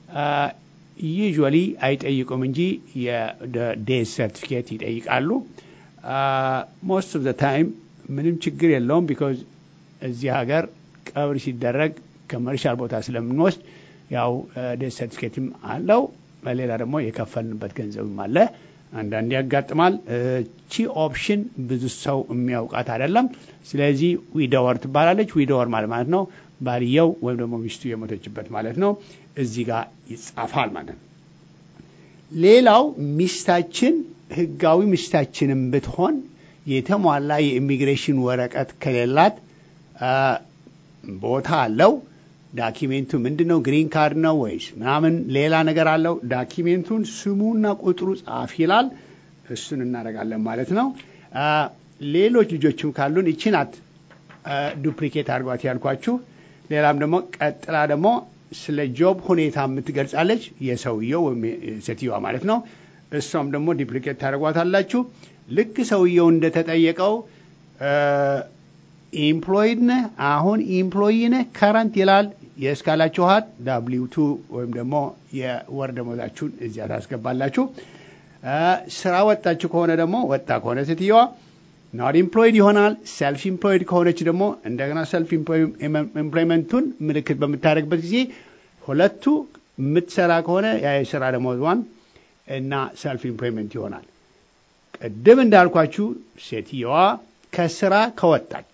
S1: ዩዥዋሊ አይጠይቁም እንጂ የዴዝ ሰርቲፊኬት ይጠይቃሉ። ሞስት ኦፍ ዘ ታይም ምንም ችግር የለውም ቢኮዝ እዚህ ሀገር ቀብር ሲደረግ ከመርሻል ቦታ ስለምንወስድ ያው ዴዝ ሰርቲፊኬትም አለው። በሌላ ደግሞ የከፈልንበት ገንዘብም አለ። አንዳንድ ያጋጥማል። ቺ ኦፕሽን ብዙ ሰው የሚያውቃት አይደለም። ስለዚህ ዊዶወር ትባላለች። ዊዶወር ማለት ማለት ነው ባልየው ወይም ደግሞ ሚስቱ የሞተችበት ማለት ነው። እዚህ ጋር ይጻፋል ማለት ነው። ሌላው ሚስታችን ህጋዊ ሚስታችንም ብትሆን የተሟላ የኢሚግሬሽን ወረቀት ከሌላት ቦታ አለው። ዳኪሜንቱ ምንድን ነው? ግሪን ካርድ ነው ወይስ ምናምን ሌላ ነገር አለው? ዳኪሜንቱን ስሙና ቁጥሩ ጻፍ ይላል። እሱን እናደርጋለን ማለት ነው። ሌሎች ልጆችም ካሉን ይቺ ናት ዱፕሊኬት አድርጓት ያልኳችሁ። ሌላም ደግሞ ቀጥላ ደግሞ ስለ ጆብ ሁኔታ የምትገልጻለች የሰውየው ወይም ሴትዮዋ ማለት ነው። እሷም ደግሞ ዱፕሊኬት ታደርጓታላችሁ። ልክ ሰውየው እንደተጠየቀው ኢምፕሎይድ ነህ፣ አሁን ኢምፕሎይ ነህ፣ ከረንት ይላል። የእስካላችኋት ዳብሊው ቱ ወይም ደግሞ የወር ደመወዛችሁን እዚያ ታስገባላችሁ። ስራ ወጣችሁ ከሆነ ደግሞ ወጣ ከሆነ ሴትየዋ ኖት ኢምፕሎይድ ይሆናል። ሰልፍ ኢምፕሎይድ ከሆነች ደግሞ እንደገና ሰልፍ ኢምፕሎይመንቱን ምልክት በምታደርግበት ጊዜ ሁለቱ የምትሰራ ከሆነ ያ የስራ ደመወዟን እና ሰልፍ ኢምፕሎይመንት ይሆናል። ቅድም እንዳልኳችሁ ሴትየዋ ከስራ ከወጣች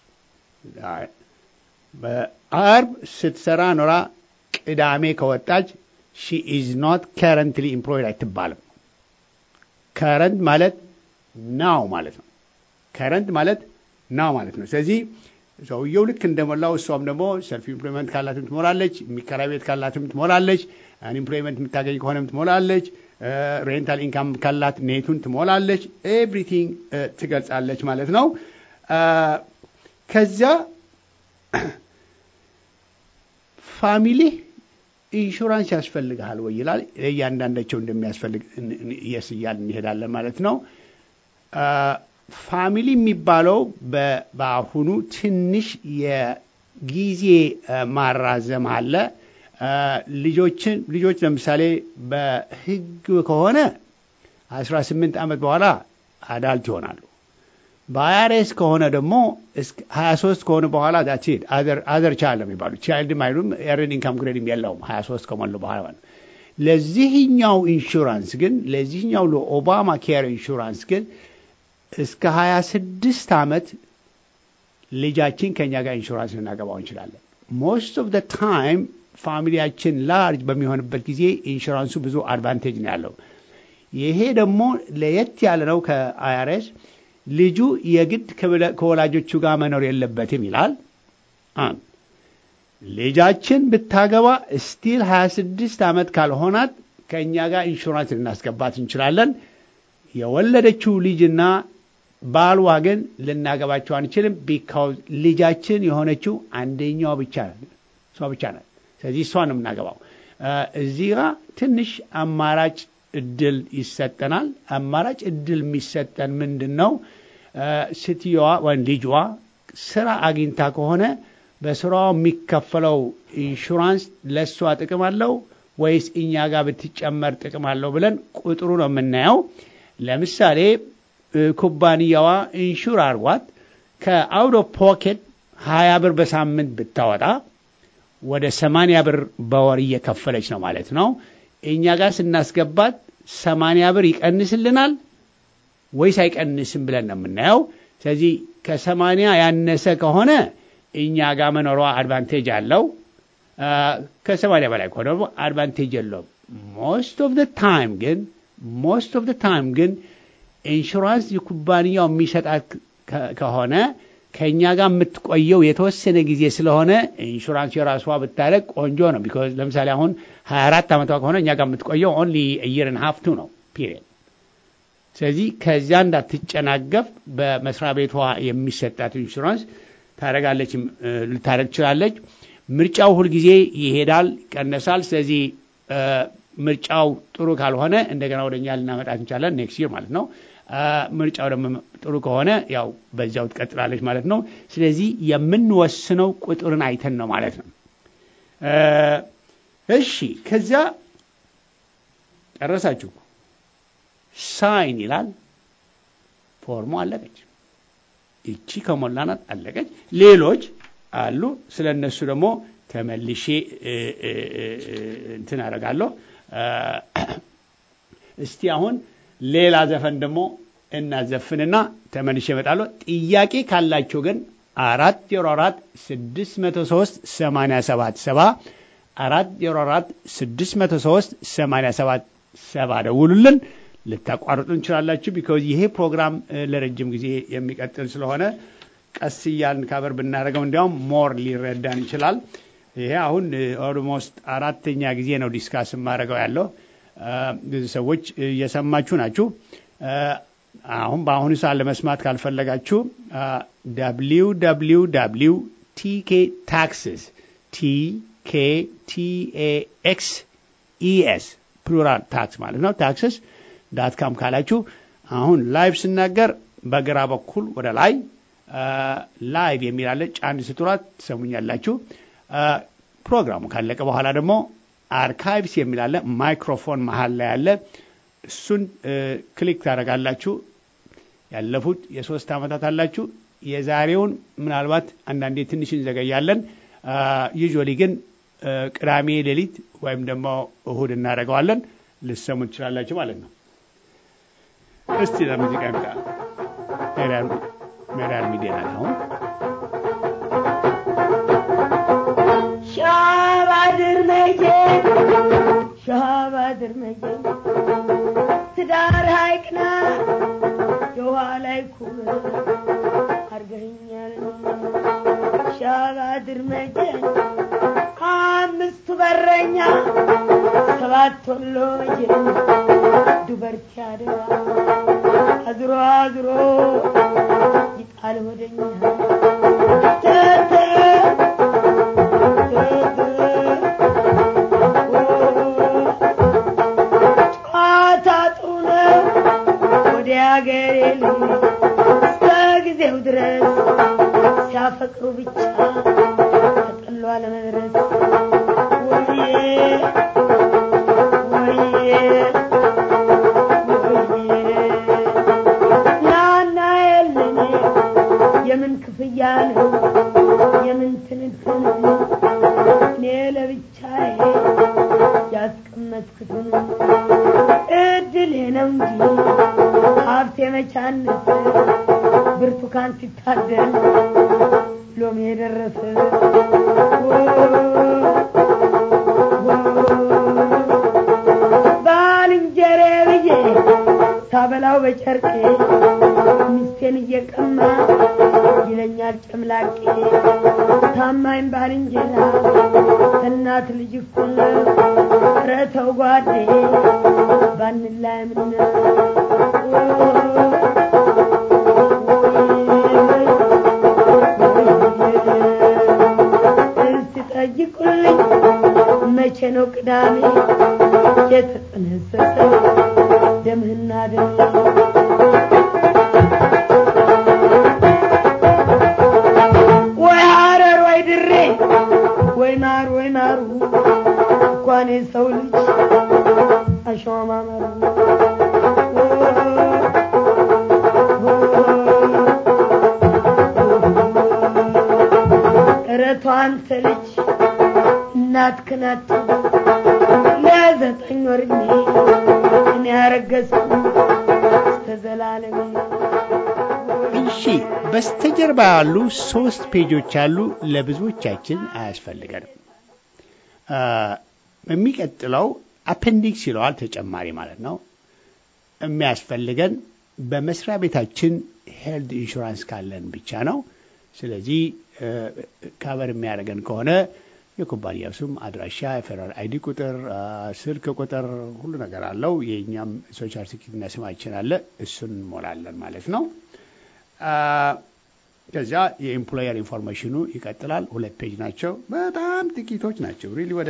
S1: በአርብ ስትሰራ ኖራ ቅዳሜ ከወጣች ሺ ኢዝ ኖት ከረንትሊ ኢምፕሎይድ አይትባልም። ከረንት ማለት ናው ማለት ነው። ከረንት ማለት ናው ማለት ነው። ስለዚህ ሰውየው ልክ እንደሞላው እሷም ደግሞ ሰልፍ ኢምፕሎይመንት ካላትም ትሞላለች፣ የሚከራይ ቤት ካላትም ትሞላለች፣ አንኢምፕሎይመንት የምታገኝ ከሆነም ትሞላለች፣ ሬንታል ኢንካም ካላት ኔቱን ትሞላለች። ኤቭሪቲንግ ትገልጻለች ማለት ነው። ከዚያ ፋሚሊ ኢንሹራንስ ያስፈልግሃል ወይ ይላል። እያንዳንዳቸው እንደሚያስፈልግ የስ እያልን እንሄዳለን ማለት ነው። ፋሚሊ የሚባለው በአሁኑ ትንሽ የጊዜ ማራዘም አለ። ልጆችን ልጆች ለምሳሌ በሕግ ከሆነ አስራ ስምንት ዓመት በኋላ አዳልት ይሆናሉ። በአይአርኤስ ከሆነ ደግሞ ሀያ ሶስት ከሆነ በኋላ ዳትሄድ አዘር ቻይልድ ነው የሚባሉ ቻይልድም አይሉም ኤርንድ ኢንካም ግሬድም የለውም ሀያ ሶስት ከሞሉ በኋላ ማለት ነው። ለዚህኛው ኢንሹራንስ ግን ለዚህኛው ለኦባማ ኬር ኢንሹራንስ ግን እስከ ሀያ ስድስት ዓመት ልጃችን ከእኛ ጋር ኢንሹራንስ ልናገባው እንችላለን። ሞስት ኦፍ ደ ታይም ፋሚሊያችን ላርጅ በሚሆንበት ጊዜ ኢንሹራንሱ ብዙ አድቫንቴጅ ነው ያለው። ይሄ ደግሞ ለየት ያለ ነው ከአይአርኤስ ልጁ የግድ ከወላጆቹ ጋር መኖር የለበትም ይላል። አንድ ልጃችን ብታገባ ስቲል 26 ዓመት ካልሆናት ከእኛ ጋር ኢንሹራንስ ልናስገባት እንችላለን። የወለደችው ልጅና ባልዋ ግን ልናገባቸው አንችልም። ቢካውዝ ልጃችን የሆነችው አንደኛዋ ብቻ እሷ ብቻ ናት። ስለዚህ እሷ ነው የምናገባው። እዚህ ጋር ትንሽ አማራጭ እድል ይሰጠናል። አማራጭ እድል የሚሰጠን ምንድን ነው? ስትየዋ ወይም ልጇ ስራ አግኝታ ከሆነ በስራዋ የሚከፈለው ኢንሹራንስ ለእሷ ጥቅም አለው ወይስ እኛ ጋር ብትጨመር ጥቅም አለው ብለን ቁጥሩ ነው የምናየው። ለምሳሌ ኩባንያዋ ኢንሹር አርጓት ከአውዶ ፖኬት ሀያ ብር በሳምንት ብታወጣ ወደ ሰማንያ ብር በወር እየከፈለች ነው ማለት ነው። እኛ ጋር ስናስገባት ሰማንያ ብር ይቀንስልናል ወይስ አይቀንስም ብለን ነው የምናየው። ስለዚህ ከሰማንያ ያነሰ ከሆነ እኛ ጋር መኖሯ አድቫንቴጅ አለው። ከሰማንያ በላይ ከሆነ ደግሞ አድቫንቴጅ የለውም። ሞስት ኦፍ ደ ታይም ግን ሞስት ኦፍ ደ ታይም ግን ኢንሹራንስ የኩባንያው የሚሰጣት ከሆነ ከእኛ ጋር የምትቆየው የተወሰነ ጊዜ ስለሆነ ኢንሹራንስ የራሷ ብታደረግ ቆንጆ ነው። ቢኮዝ ለምሳሌ አሁን ሀያ አራት ዓመቷ ከሆነ እኛ ጋር የምትቆየው ኦንሊ ኢየርን ሀፍቱ ነው ፒሪየድ። ስለዚህ ከዚያ እንዳትጨናገፍ በመስሪያ ቤቷ የሚሰጣት ኢንሹራንስ ታደረጋለች ልታደረግ ትችላለች። ምርጫው ሁልጊዜ ይሄዳል፣ ይቀነሳል። ስለዚህ ምርጫው ጥሩ ካልሆነ እንደገና ወደኛ ልናመጣት እንችላለን፣ ኔክስት ይር ማለት ነው። ምርጫው ደግሞ ጥሩ ከሆነ ያው በዚያው ትቀጥላለች ማለት ነው። ስለዚህ የምንወስነው ቁጥርን አይተን ነው ማለት ነው። እሺ ከዚያ ጨረሳችሁ። ሳይን ይላል። ፎርሙ አለቀች። ይቺ ከሞላናት አለቀች። ሌሎች አሉ። ስለ እነሱ ደግሞ ተመልሼ እንትን አደርጋለሁ። እስቲ አሁን ሌላ ዘፈን ደግሞ እናዘፍንና ተመልሼ እመጣለሁ። ጥያቄ ካላቸው ግን አራት ዜሮ አራት ስድስት መቶ ሶስት ሰማንያ ሰባት ሰባ አራት ዜሮ አራት ስድስት መቶ ሶስት ሰማንያ ሰባት ሰባ ደውሉልን። ልታቋርጡ እንችላላችሁ። ቢካዝ ይሄ ፕሮግራም ለረጅም ጊዜ የሚቀጥል ስለሆነ ቀስ እያልን ካበር ብናደርገው እንዲያውም ሞር ሊረዳን ይችላል። ይሄ አሁን ኦልሞስት አራተኛ ጊዜ ነው ዲስካስ የማደርገው ያለው። ብዙ ሰዎች እየሰማችሁ ናችሁ። አሁን በአሁኑ ሰዓት ለመስማት ካልፈለጋችሁ ደብሊው ደብሊው ደብሊው ቲኬ ታክስስ ቲኬ ቲኤኤክስ ኢኤስ ፕሉራል ታክስ ማለት ነው ታክስስ ዳት ካም ካላችሁ አሁን ላይቭ ስናገር በግራ በኩል ወደ ላይ ላይቭ የሚላለ ጫን ስትሏት ትሰሙኛላችሁ። ፕሮግራሙ ካለቀ በኋላ ደግሞ አርካይቭስ የሚላለ ማይክሮፎን መሀል ላይ ያለ እሱን ክሊክ ታደርጋላችሁ። ያለፉት የሶስት ዓመታት አላችሁ። የዛሬውን ምናልባት አንዳንዴ ትንሽ እንዘገያለን። ዩዥዋሊ ግን ቅዳሜ ሌሊት ወይም ደግሞ እሁድ እናደርገዋለን። ልሰሙ ትችላላችሁ ማለት ነው። እስቲ ለሙዚቃ ይምጣ። ሜዳር ሚዲያ ናት አሁን
S3: ሻባድር መቼ ሻባድር መቼ ትዳር ሀይቅና የውሃ ላይ ኩብ አርገኛል ሻባድር መቼ አምስቱ በረኛ ሰባት ወሎ መቼ ዱበርቲ አድራ አዝሮ አዝሮ ይጣል ወደኛ ተተ ጨዋታ ጥሩ ነው ወደ አገሬ ልጅ እስከ ጊዜው ድረስ ሲያፈቅሩ ብቻ ተጠሏ ለመድረስ ወይዬ ወይዬ ናና የለኝ የምን ክፍያ ነው የምን ትንትን እኔ ለብቻዬ ያስቀመጥኩትን እድሌ ነው እንጂ ሀብቴ መቻነት ብርቱካን ሲታደል ሎሚ የደረሰ ባልንጀሬ ብዬ ሳበላው በጨርቄ ሚስቴን እየቀማ ይለኛል ጨምላቄ ታማኝ ባልንጀራ ከእናት ልጅ እኩል ኧረ ተው ጓዴ ባንላይ ምን እስቲ ጠይቁልኝ መቼ ነው ቅዳሜ የተጠነሰሰው ደምህና ደሜ ወይ ሐረር ወይ ድሬ ወይ ማር ወይ ማሩ እንኳን የሰው ልጅ አሸዋ ማመሩ እረቷ አንተ ልጅ እናትህን አትበል ለዘጠኝ ወር ዕድሜ እኔ ያረገዝኩ እስከ ዘላለሜ
S1: እሺ በስተጀርባ ያሉ ሶስት ፔጆች አሉ። ለብዙዎቻችን አያስፈልገንም። የሚቀጥለው አፔንዲክስ ይለዋል፣ ተጨማሪ ማለት ነው። የሚያስፈልገን በመስሪያ ቤታችን ሄልድ ኢንሹራንስ ካለን ብቻ ነው። ስለዚህ ካቨር የሚያደርገን ከሆነ የኩባንያው ስም፣ አድራሻ፣ የፌደራል አይዲ ቁጥር፣ ስልክ ቁጥር ሁሉ ነገር አለው። የእኛም ሶሻል ሴኪሪቲና ስማችን አለ። እሱን እንሞላለን ማለት ነው። ከዚያ የኤምፕሎየር ኢንፎርሜሽኑ ይቀጥላል። ሁለት ፔጅ ናቸው። በጣም ጥቂቶች ናቸው። ሪሊ ወደ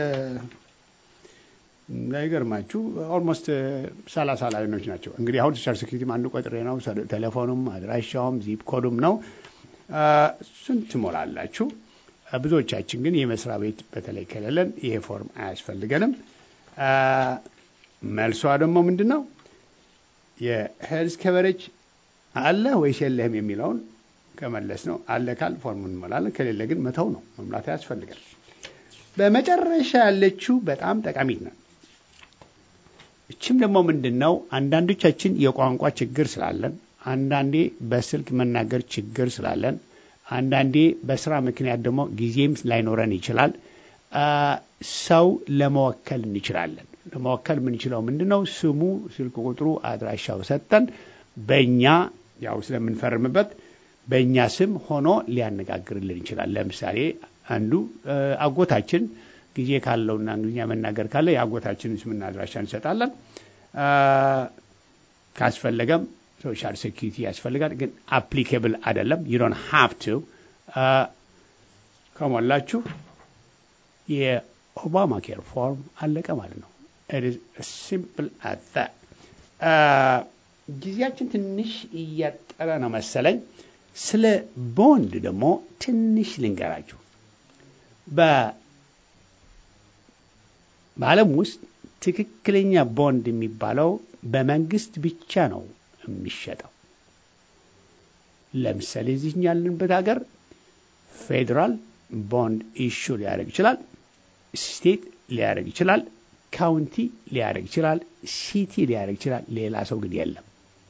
S1: እንዳይገርማችሁ ኦልሞስት ሰላሳ ላይኖች ናቸው። እንግዲህ አሁን ሶሻል ሴኪሪቲ አንዱ ቆጥሬ ነው። ቴሌፎኑም አድራሻውም ዚፕ ኮዱም ነው። እሱን ትሞላላችሁ። ብዙዎቻችን ግን የመስሪያ ቤት በተለይ ከሌለን ይሄ ፎርም አያስፈልገንም። መልሷ ደግሞ ምንድን ነው? የሄልዝ ከቨሬጅ አለ ወይስ የለህም የሚለውን ከመለስ ነው። አለ ካል ፎርሙን እንሞላለን፣ ከሌለ ግን መተው ነው። መሙላት ያስፈልጋል። በመጨረሻ ያለችው በጣም ጠቃሚት ነው። እችም ደግሞ ምንድን ነው? አንዳንዶቻችን የቋንቋ ችግር ስላለን፣ አንዳንዴ በስልክ መናገር ችግር ስላለን፣ አንዳንዴ በስራ ምክንያት ደግሞ ጊዜም ላይኖረን ይችላል። ሰው ለመወከል እንችላለን። ለመወከል የምንችለው ምንድን ነው? ስሙ፣ ስልክ ቁጥሩ፣ አድራሻው ሰጠን በእኛ ያው ስለምንፈርምበት በእኛ ስም ሆኖ ሊያነጋግርልን ይችላል። ለምሳሌ አንዱ አጎታችን ጊዜ ካለውና እንግሊዝኛ መናገር ካለ የአጎታችንን ስምና አድራሻ እንሰጣለን። ካስፈለገም ሶሻል ሴኪሪቲ ያስፈልጋል፣ ግን አፕሊኬብል አይደለም። ዩ ዶንት ሃቭ ቱ ከሞላችሁ የኦባማ ኬር ፎርም አለቀ ማለት ነው። ሲምፕል አት ጊዜያችን ትንሽ እያጠረ ነው መሰለኝ። ስለ ቦንድ ደግሞ ትንሽ ልንገራችሁ። በዓለም ውስጥ ትክክለኛ ቦንድ የሚባለው በመንግስት ብቻ ነው የሚሸጠው። ለምሳሌ እዚህ ያለንበት ሀገር ፌዴራል ቦንድ ኢሹ ሊያደርግ ይችላል። ስቴት ሊያደርግ ይችላል። ካውንቲ ሊያደርግ ይችላል። ሲቲ ሊያደርግ ይችላል። ሌላ ሰው ግን የለም።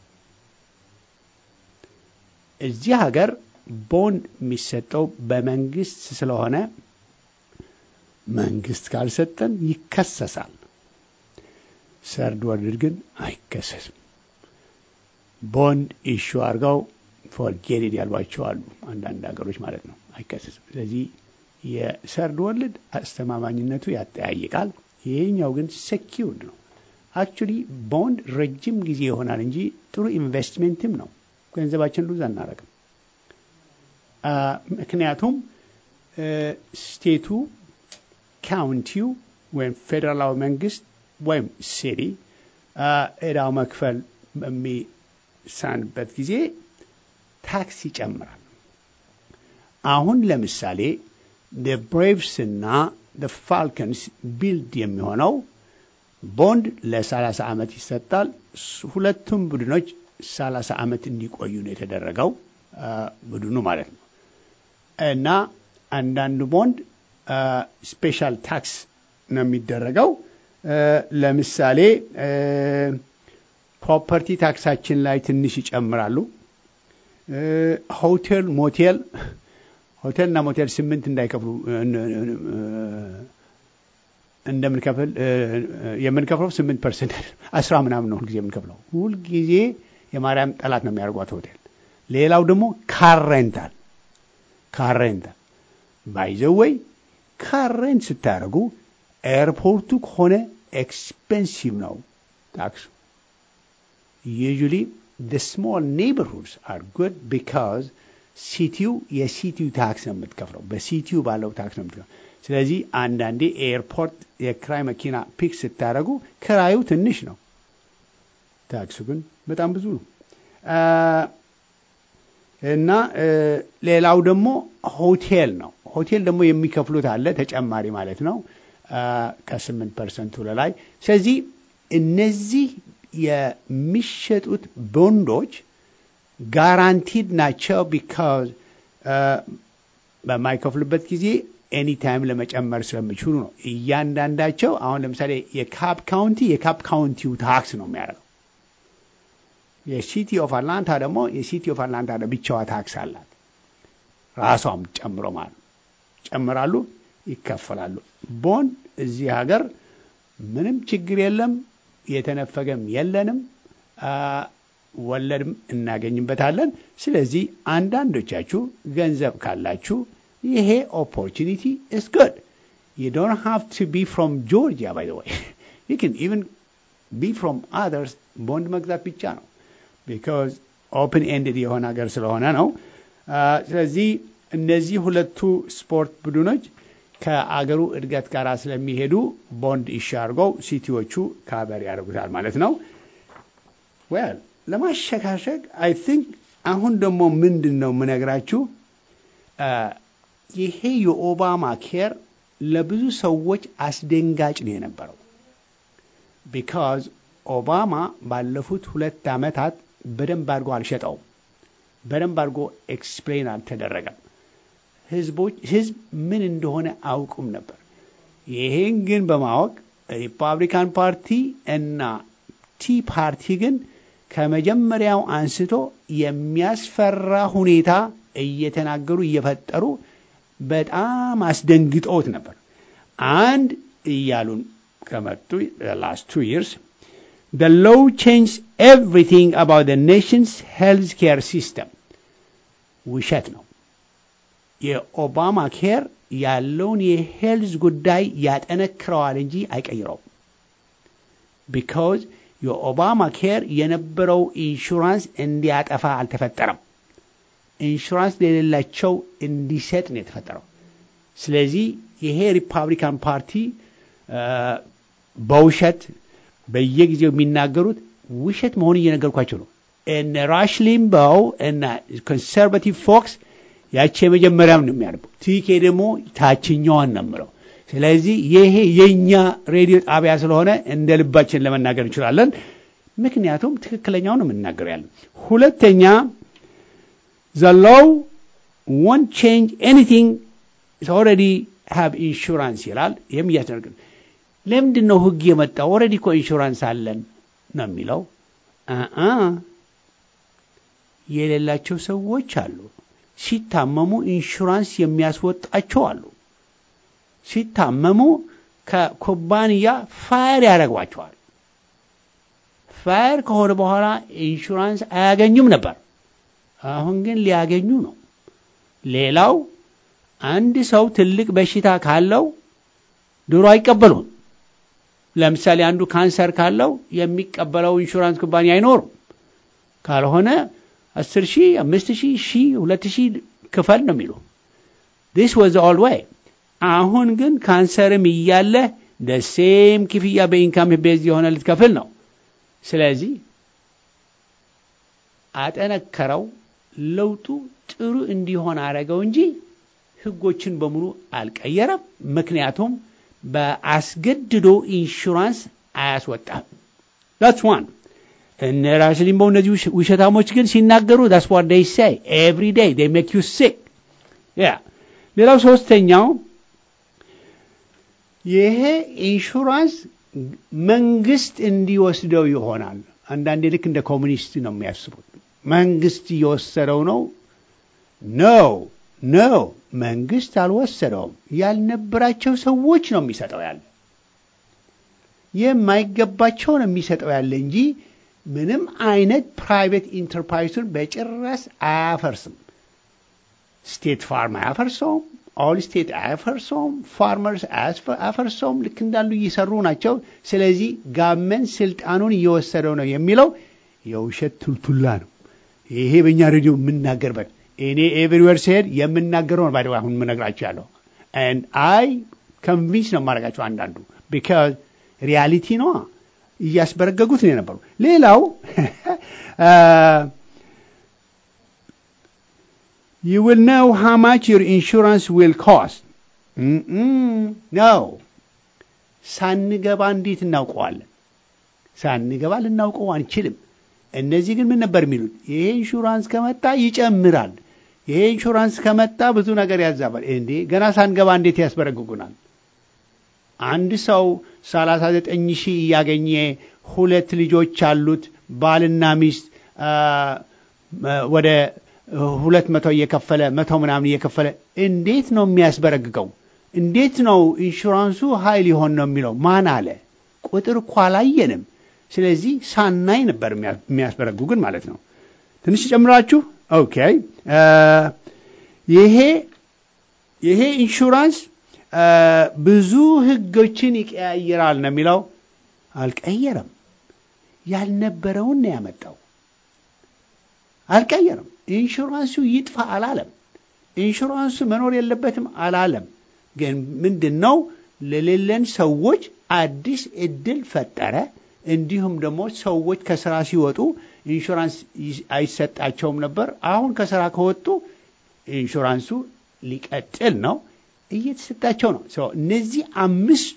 S1: እዚህ ሀገር ቦንድ የሚሰጠው በመንግስት ስለሆነ መንግስት ካልሰጠን ይከሰሳል። ሰርድ ወርልድ ግን አይከሰስም። ቦንድ ኢሹ አድርገው ፎርጌትድ ያሏቸው አሉ፣ አንዳንድ ሀገሮች ማለት ነው። አይከሰስም። ስለዚህ የሰርድ ወርልድ አስተማማኝነቱ ያጠያይቃል። ይሄኛው ግን ሴኪውርድ ነው። አክቹሊ ቦንድ ረጅም ጊዜ ይሆናል እንጂ ጥሩ ኢንቨስትሜንትም ነው። ገንዘባችን ሉዝ አናረግም። ምክንያቱም ስቴቱ፣ ካውንቲው ወይም ፌዴራላዊ መንግስት ወይም ሲቲ እዳው መክፈል በሚሳንበት ጊዜ ታክስ ይጨምራል። አሁን ለምሳሌ ብሬቭስ እና ፋልከንስ ቢልድ የሚሆነው ቦንድ ለ30 ዓመት ይሰጣል። ሁለቱም ቡድኖች 30 ዓመት እንዲቆዩ ነው የተደረገው ቡድኑ ማለት ነው። እና አንዳንዱ ቦንድ ስፔሻል ታክስ ነው የሚደረገው። ለምሳሌ ፕሮፐርቲ ታክሳችን ላይ ትንሽ ይጨምራሉ። ሆቴል፣ ሞቴል ሆቴልና ሞቴል ስምንት እንዳይከፍሉ እንደምንከፍል የምንከፍለው ስምንት ፐርሰንት አስራ ምናምን ነው ሁልጊዜ የምንከፍለው። ሁልጊዜ የማርያም ጠላት ነው የሚያደርጓት ሆቴል። ሌላው ደግሞ ካሬንታል ካሬንታል ባይዘወይ ካሬንት ስታደርጉ ኤርፖርቱ ከሆነ ኤክስፔንሲቭ ነው ታክሱ። ዩዥሊ the small neighborhoods are good because ሲቲው የሲቲው ታክስ ነው የምትከፍለው፣ በሲቲው ባለው ታክስ ነው የምትከፍለው። ስለዚህ አንዳንዴ ኤርፖርት የክራይ መኪና ፒክ ስታደርጉ ክራዩ ትንሽ ነው፣ ታክሱ ግን በጣም ብዙ ነው። እና ሌላው ደግሞ ሆቴል ነው። ሆቴል ደግሞ የሚከፍሉት አለ ተጨማሪ ማለት ነው ከስምንት ፐርሰንቱ ላይ። ስለዚህ እነዚህ የሚሸጡት ቦንዶች ጋራንቲድ ናቸው። ቢካዝ በማይከፍሉበት ጊዜ ኤኒ ታይም ለመጨመር ስለሚችሉ ነው። እያንዳንዳቸው አሁን ለምሳሌ የካፕ ካውንቲ የካፕ ካውንቲው ታክስ ነው የሚያደርገው። የሲቲ ኦፍ አትላንታ ደግሞ የሲቲ ኦፍ አትላንታ ብቻዋ ታክስ አላት ራሷም ጨምሮ ማለት ነው። ጨምራሉ፣ ይከፈላሉ። ቦንድ እዚህ ሀገር ምንም ችግር የለም፣ የተነፈገም የለንም፣ ወለድም እናገኝበታለን። ስለዚህ አንዳንዶቻችሁ ገንዘብ ካላችሁ ይሄ ኦፖርቹኒቲ ኢስ ጉድ። you don't have to be from Georgia by the way you can even be from others ቦንድ መግዛት ብቻ ነው ቢካዝ ኦፕን ኤንድድ የሆነ ሀገር ስለሆነ ነው ስለዚህ እነዚህ ሁለቱ ስፖርት ቡድኖች ከአገሩ እድገት ጋር ስለሚሄዱ ቦንድ ኢሹ አድርገው ሲቲዎቹ ካበር ያደርጉታል ማለት ነው ዌል ለማሸካሸግ አይ ቲንክ አሁን ደግሞ ምንድን ነው የምነግራችሁ ይሄ የኦባማ ኬር ለብዙ ሰዎች አስደንጋጭ ነው የነበረው ቢካዝ ኦባማ ባለፉት ሁለት ዓመታት በደንብ አድርጎ አልሸጠውም በደንብ አድርጎ ኤክስፕሌን አልተደረገም ህዝቦች ህዝብ ምን እንደሆነ አውቁም ነበር ይሄን ግን በማወቅ ሪፐብሊካን ፓርቲ እና ቲ ፓርቲ ግን ከመጀመሪያው አንስቶ የሚያስፈራ ሁኔታ እየተናገሩ እየፈጠሩ በጣም አስደንግጠውት ነበር አንድ እያሉን ከመጡ ላስት ቱ ይርስ the law changed everything about the nation's health care system ውሸት ነው የኦባማ ኬር ያለውን የሄልዝ ጉዳይ ያጠነክረዋል እንጂ አይቀይረውም ቢካዝ የኦባማ ኬር የነበረው ኢንሹራንስ እንዲያጠፋ አልተፈጠረም ኢንሹራንስ ለሌላቸው እንዲሰጥ ነው የተፈጠረው ስለዚህ ይሄ ሪፐብሊካን ፓርቲ በውሸት በየጊዜው የሚናገሩት ውሸት መሆን እየነገርኳቸው ነው እነ ራሽ ሊምባው እና ኮንሰርቫቲቭ ፎክስ ያቺ የመጀመሪያም ነው የሚያነቡ ቲኬ ደግሞ ታችኛዋን ነው ምለው ስለዚህ ይሄ የእኛ ሬዲዮ ጣቢያ ስለሆነ እንደ ልባችን ለመናገር እንችላለን ምክንያቱም ትክክለኛው ነው የምናገር ያለ ሁለተኛ the law won't change anything it's already have insurance ይላል ይህም እያስደርግ ለምንድን ነው ህግ የመጣው ኦረዲ እኮ ኢንሹራንስ አለን ነው የሚለው የሌላቸው ሰዎች አሉ ሲታመሙ ኢንሹራንስ የሚያስወጣቸው አሉ ሲታመሙ ከኩባንያ ፋየር ያደረጓቸዋል ፋየር ከሆነ በኋላ ኢንሹራንስ አያገኙም ነበር አሁን ግን ሊያገኙ ነው ሌላው አንድ ሰው ትልቅ በሽታ ካለው ድሮ አይቀበሉም ለምሳሌ አንዱ ካንሰር ካለው የሚቀበለው ኢንሹራንስ ኩባንያ አይኖሩም ካልሆነ አስር ሺህ አምስት ሺህ ሺህ ሁለት ሺህ ክፈል ነው የሚሉ ዲስ ወዝ ኦል ወይ አሁን ግን ካንሰርም እያለ ደሴም ክፍያ በኢንካም ቤዝ የሆነ ልትከፍል ነው ስለዚህ አጠነከረው ለውጡ ጥሩ እንዲሆን አረገው እንጂ ህጎችን በሙሉ አልቀየረም ምክንያቱም በአስገድዶ ኢንሹራንስ አያስወጣም ዳትስ ዋን እነ ራስ ሊምቦ እነዚህ ውሸታሞች ግን ሲናገሩ ዳስ ዋት ዴይ ሳይ ኤቭሪ ዴይ ዴይ ሜክ ዩ ሲክ ያ ሌላው ሶስተኛው ይሄ ኢንሹራንስ መንግስት እንዲወስደው ይሆናል አንዳንዴ ልክ እንደ ኮሚኒስት ነው የሚያስቡት መንግስት እየወሰደው ነው ነው ነው መንግስት አልወሰደውም ያልነበራቸው ሰዎች ነው የሚሰጠው ያለ የማይገባቸው ነው የሚሰጠው ያለ እንጂ ምንም አይነት ፕራይቬት ኢንተርፕራይሱን በጭራስ አያፈርስም ስቴት ፋርም አያፈርሰውም ኦል ስቴት አያፈርሰውም ፋርመርስ አያፈርሰውም ልክ እንዳሉ እየሰሩ ናቸው ስለዚህ ጋመን ስልጣኑን እየወሰደው ነው የሚለው የውሸት ቱልቱላ ነው ይሄ በእኛ ሬዲዮ የምናገርበት እኔ ኤቭሪዌር ሲሄድ የምናገረው ነው ባይደው አሁን የምነግራቸው ያለው አይ ኮንቪንስ ነው የማደርጋቸው አንዳንዱ ቢካዝ ሪያሊቲ ነዋ እያስበረገጉት ነው የነበሩ ሌላው you will know how much your insurance will cost ነው ሳንገባ እንዴት እናውቀዋለን ሳንገባ ልናውቀው አንችልም እነዚህ ግን ምን ነበር የሚሉት ይሄ ኢንሹራንስ ከመጣ ይጨምራል ይሄ ኢንሹራንስ ከመጣ ብዙ ነገር ያዛባል እንዴ ገና ሳንገባ እንዴት ያስበረግጉናል አንድ ሰው 39 ሺህ እያገኘ ሁለት ልጆች አሉት ባልና ሚስት ወደ ሁለት መቶ እየከፈለ መቶ ምናምን እየከፈለ እንዴት ነው የሚያስበረግገው እንዴት ነው ኢንሹራንሱ ሀይል ሊሆን ነው የሚለው ማን አለ ቁጥር እኮ አላየንም ስለዚህ ሳናይ ነበር የሚያስበረግጉን ማለት ነው ትንሽ ጨምራችሁ ኦኬ ይሄ ይሄ ኢንሹራንስ ብዙ ህጎችን ይቀያይራል ነው የሚለው። አልቀየረም። ያልነበረውን ነው ያመጣው። አልቀየረም። ኢንሹራንሱ ይጥፋ አላለም። ኢንሹራንሱ መኖር የለበትም አላለም። ግን ምንድን ነው ለሌለን ሰዎች አዲስ እድል ፈጠረ። እንዲሁም ደግሞ ሰዎች ከስራ ሲወጡ ኢንሹራንስ አይሰጣቸውም ነበር። አሁን ከስራ ከወጡ ኢንሹራንሱ ሊቀጥል ነው፣ እየተሰጣቸው ነው። እነዚህ አምስቱ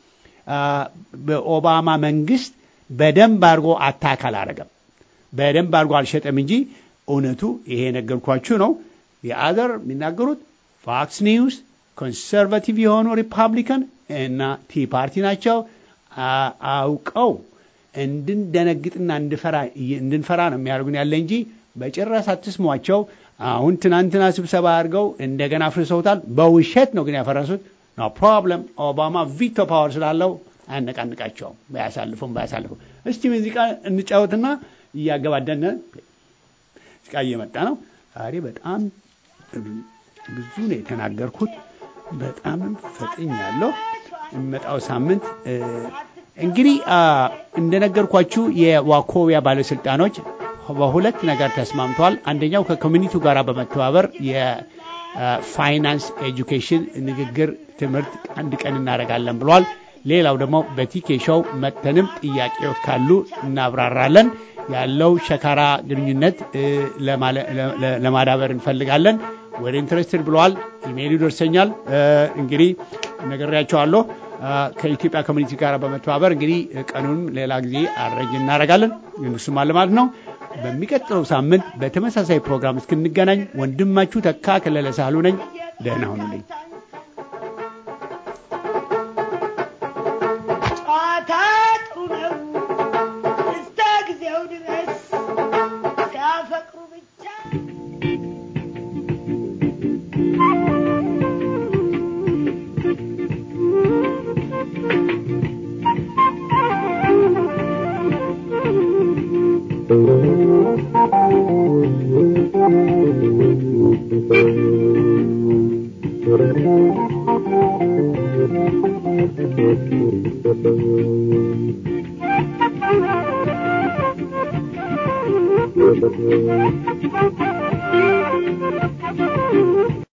S1: በኦባማ መንግስት በደንብ አድርጎ አታክ አላረገም፣ በደንብ አድርጎ አልሸጠም እንጂ እውነቱ ይሄ የነገርኳችሁ ነው። የአዘር የሚናገሩት ፎክስ ኒውስ ኮንሰርቫቲቭ የሆኑ ሪፐብሊካን እና ቲ ፓርቲ ናቸው። አውቀው እንድንደነግጥና እንድንፈራ ነው የሚያደርጉን ያለ እንጂ በጭራሽ አትስሟቸው። አሁን ትናንትና ስብሰባ አድርገው እንደገና አፍርሰውታል። በውሸት ነው ግን ያፈረሱት። ኖ ፕሮብለም። ኦባማ ቪቶ ፓወር ስላለው አያነቃንቃቸውም። ባያሳልፉም ባያሳልፉም። እስቲ ሙዚቃ እንጫወትና እያገባደን ሙዚቃ እየመጣ ነው። ዛሬ በጣም ብዙ ነው የተናገርኩት። በጣምም ፈጥኝ ያለው የሚመጣው ሳምንት እንግዲህ እንደነገርኳችሁ የዋኮቢያ ባለስልጣኖች በሁለት ነገር ተስማምተዋል። አንደኛው ከኮሚኒቲው ጋር በመተባበር የፋይናንስ ኤጁኬሽን ንግግር ትምህርት አንድ ቀን እናደርጋለን ብሏል። ሌላው ደግሞ በቲኬ ሾው መተንም ጥያቄዎች ካሉ እናብራራለን። ያለው ሸካራ ግንኙነት ለማዳበር እንፈልጋለን። ወደ ኢንትረስትድ ብለዋል። ኢሜይሉ ደርሰኛል። እንግዲህ ነግሬያቸዋለሁ። ከኢትዮጵያ ኮሚኒቲ ጋር በመተባበር እንግዲህ ቀኑንም ሌላ ጊዜ አረጅ እናደርጋለን። እሱም አለ ማለት ነው። በሚቀጥለው ሳምንት በተመሳሳይ ፕሮግራም እስክንገናኝ ወንድማችሁ ተካ ከለለ ሳህሉ ነኝ። ደህና ሁኑልኝ።